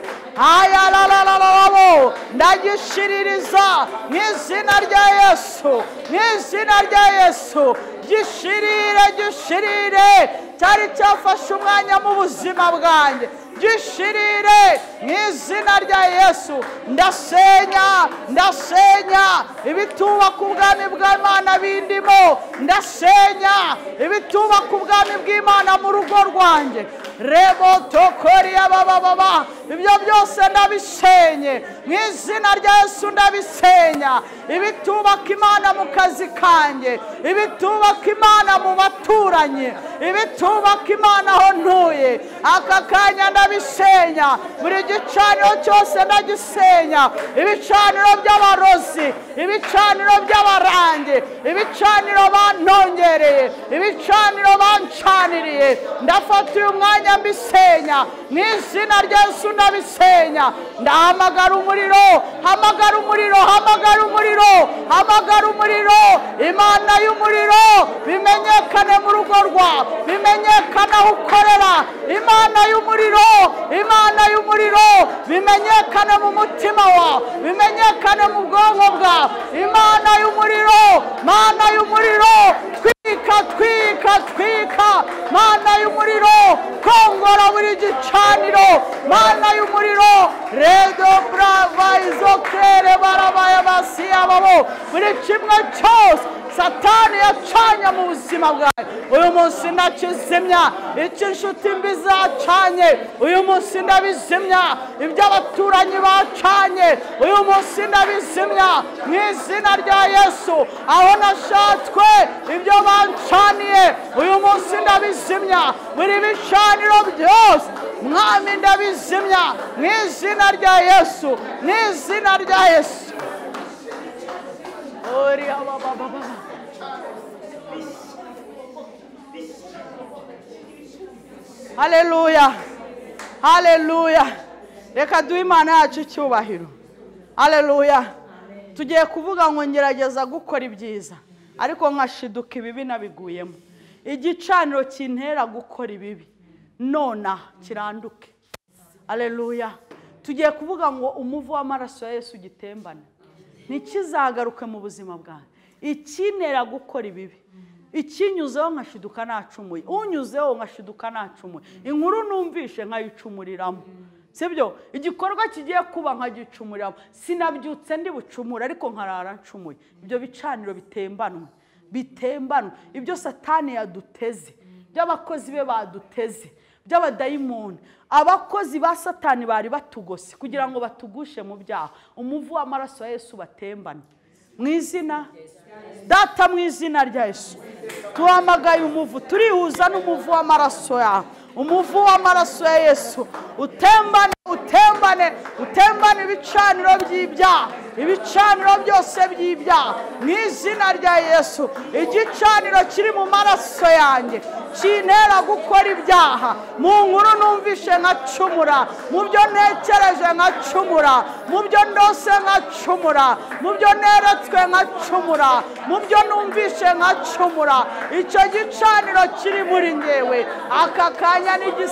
ayararararabo ndagishiririza mu izina rya yesu mu izina rya yesu gishirire gishirire cyari cyafashe umwanya mu buzima bwanjye gishirire mu izina rya yesu ndasenya ndasenya ibitubaka ubwami bw'imana bindimo ndasenya ibitubaka ubwami bw'imana mu rugo rwanjye rebo tokoriya bababa ibyo byose ndabisenye mu izina rya yesu ndabisenya ibitubaka imana mu kazi kanjye ibitubaka imana mu baturanyi ibitubaka imana aho ntuye aka kanya ndabisenya buri gicaniro cyose ndagisenya ibicaniro by'abarozi ibicaniro by'abarange ibicaniro banongereye ibicaniro bancaniriye ndafata uyu mwanya mbisenya mu izina rya yesu ndabisenya ndahamagara umuriro hamagara umuriro hamagara umuriro hamagara umuriro imana y'umuriro bimenyekane mu rugo rwawe bimenyekane aho ukorera imana y'umuriro imana y'umuriro bimenyekane mu mutima wawe bimenyekane mu bwonko bwawe imana y'umuriro mana y'umuriro twika twika twika mana y'umuriro kongora buri gicaniro mana y'umuriro redo burava izo kere barabaye basiya babo buri kimwe cyose satani yacanye mu buzima bwawe uyu munsi ndakizimya icyo inshuti mbi zacanye uyu munsi ndabizimya ibyo abaturanyi bacanye uyu munsi ndabizimya mu izina rya yesu aho nashatswe ibyo bancaniye uyu munsi ndabizimya buri bicaniro byose mwami ndabizimya mu izina rya yesu mu izina rya yesu Gloria, ba, ba, ba, ba. haleluya haleluya reka duhe imana yacu icyubahiro haleluya tugiye kuvuga ngo ngerageza gukora ibyiza ariko nkashiduka ibibi nabiguyemo igicaniro kintera gukora ibibi nona kiranduke haleluya tugiye kuvuga ngo umuvu w'amaraso ya yesu ugitembane ntikizagaruke mu buzima bwawe ikinera gukora ibibi ikinyuzeho nkashiduka nacumuye unyuzeho nkashiduka nacumuye inkuru numvishe nkayicumuriramo sibyo igikorwa kigiye kuba nkagicumuriramo sinabyutse ndi bucumure ariko nkarara ncumuye ibyo bicaniro bitembanwe bitembanwe ibyo satani yaduteze by'abakozi be baduteze by'abadayimoni abakozi ba satani bari batugose kugira ngo batugushe mu byaha umuvu w'amaraso ya yesu batembane mu izina data mu izina rya yesu tuhamagaye umuvu turihuza n'umuvu w'amaraso yawe umuvu w'amaraso ya yesu utembane utembane utembane ibicaniro by'ibyaha ibicaniro byose by'ibyaha mu izina rya yesu igicaniro kiri mu maraso yanjye kintera gukora ibyaha mu nkuru numvishe nkacumura mu byo ntekereje nkacumura mu byo ndose nkacumura mu byo neretswe nkacumura mu byo numvishe nkacumura icyo gicaniro kiri muri ngewe aka kanya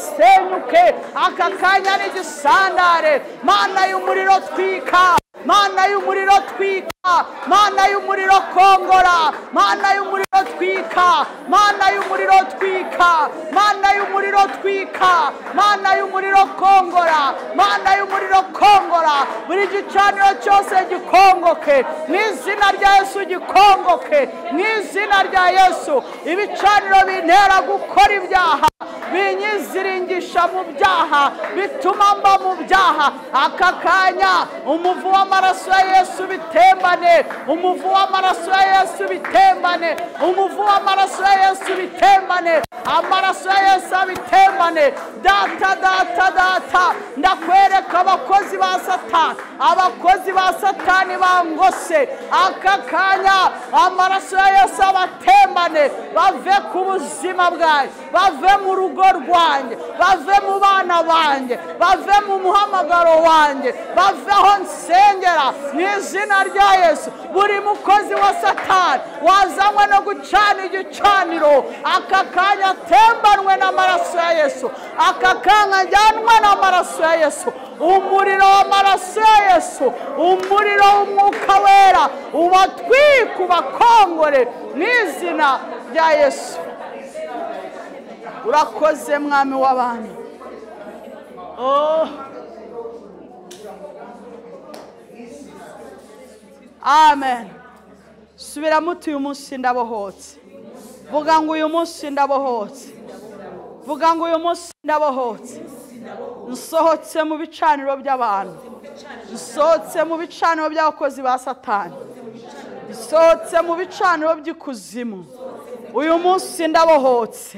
n'igisenyuke aka kanya n'igisandare mana y'umuriro twika mana y'umuriro twika mana y'umuriro kongora mana y'umuriro twika mana y'umuriro twika mana y'umuriro twika mana y'umuriro kongora mana y'umuriro kongora buri gicaniro cyose gikongoke mu izina rya yesu gikongoke mu izina rya yesu ibicaniro bintera gukora ibyaha binyiziringisha mu byaha bituma mba mu byaha aka kanya umuvu w'amaraso w'amaraso ya yesu bitembane umuvu w'amaraso ya yesu bitembane umuvu w'amaraso ya yesu bitembane amaraso ya yesu abitembane data data data ndakwereka abakozi ba satani abakozi ba satani bangose aka kanya amaraso ya yesu abatembane bave ku buzima bwanjye bave mu rugo rwanjye bave mu bana banjye bave mu muhamagaro wanjye bave aho nsenge mu izina rya yesu buri mukozi wa satani wazanywe no gucana igicaniro aka kanya atembanwe n'amaraso ya yesu aka kanya ajyanwe n'amaraso ya yesu umuriro w'amaraso ya yesu umuriro w'umwuka wera ubatwike ubakongore mu izina rya yesu urakoze mwami w'abantu amen subiramo uti uyu munsi ndabohotse vuga ngo uyu munsi ndabohotse vuga ngo uyu munsi ndabohotse nsohotse mu bicaniro by'abantu nsohotse mu bicaniro by'abakozi ba satani nsohotse mu bicaniro by'ikuzimu uyu munsi ndabohotse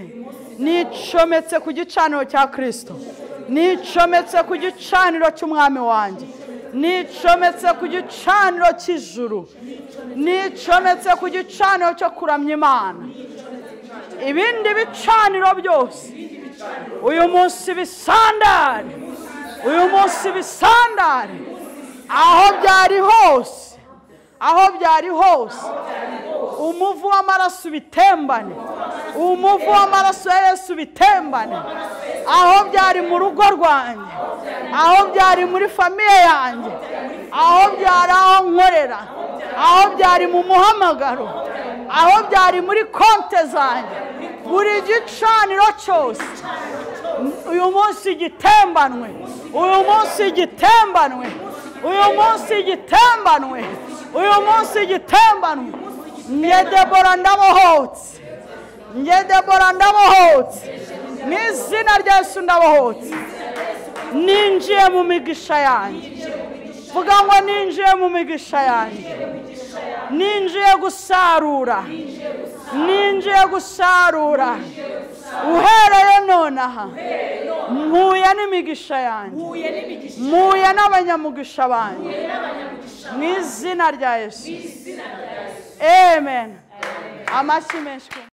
nicometse ku gicaniro cya kirisito nicometse ku gicaniro cy'umwami wanjye nicometse ku gicaniro cy'ijuru nicometse ku gicaniro cyo kuramya imana ibindi bicaniro byose uyu munsi bisandare uyu munsi bisandare aho byari hose aho byari hose umuvu w'amaraso ubitembane umuvu w'amaraso ya yesu ubitembane aho byari mu rugo rwanjye aho byari muri famiye yanjye aho byari aho nkorera aho byari mu muhamagaro aho byari muri konte zanjye buri gicaniro cyose uyu munsi gitembanwe uyu munsi gitembanwe uyu munsi gitembanwe uyu munsi gitembanwe njye debora ndabohotse njye debora ndabohotse mu izina rya yesu ndabohotse ninjiye mu migisha yanjye vuga ngo ninjiye mu migisha yanjye ninjiye gusarura ninjiye gusarura uhereye nonaha mpuye n'imigisha yanjye mpuye n'abanyamugisha banjye mu izina rya yesu amen amashyi menshi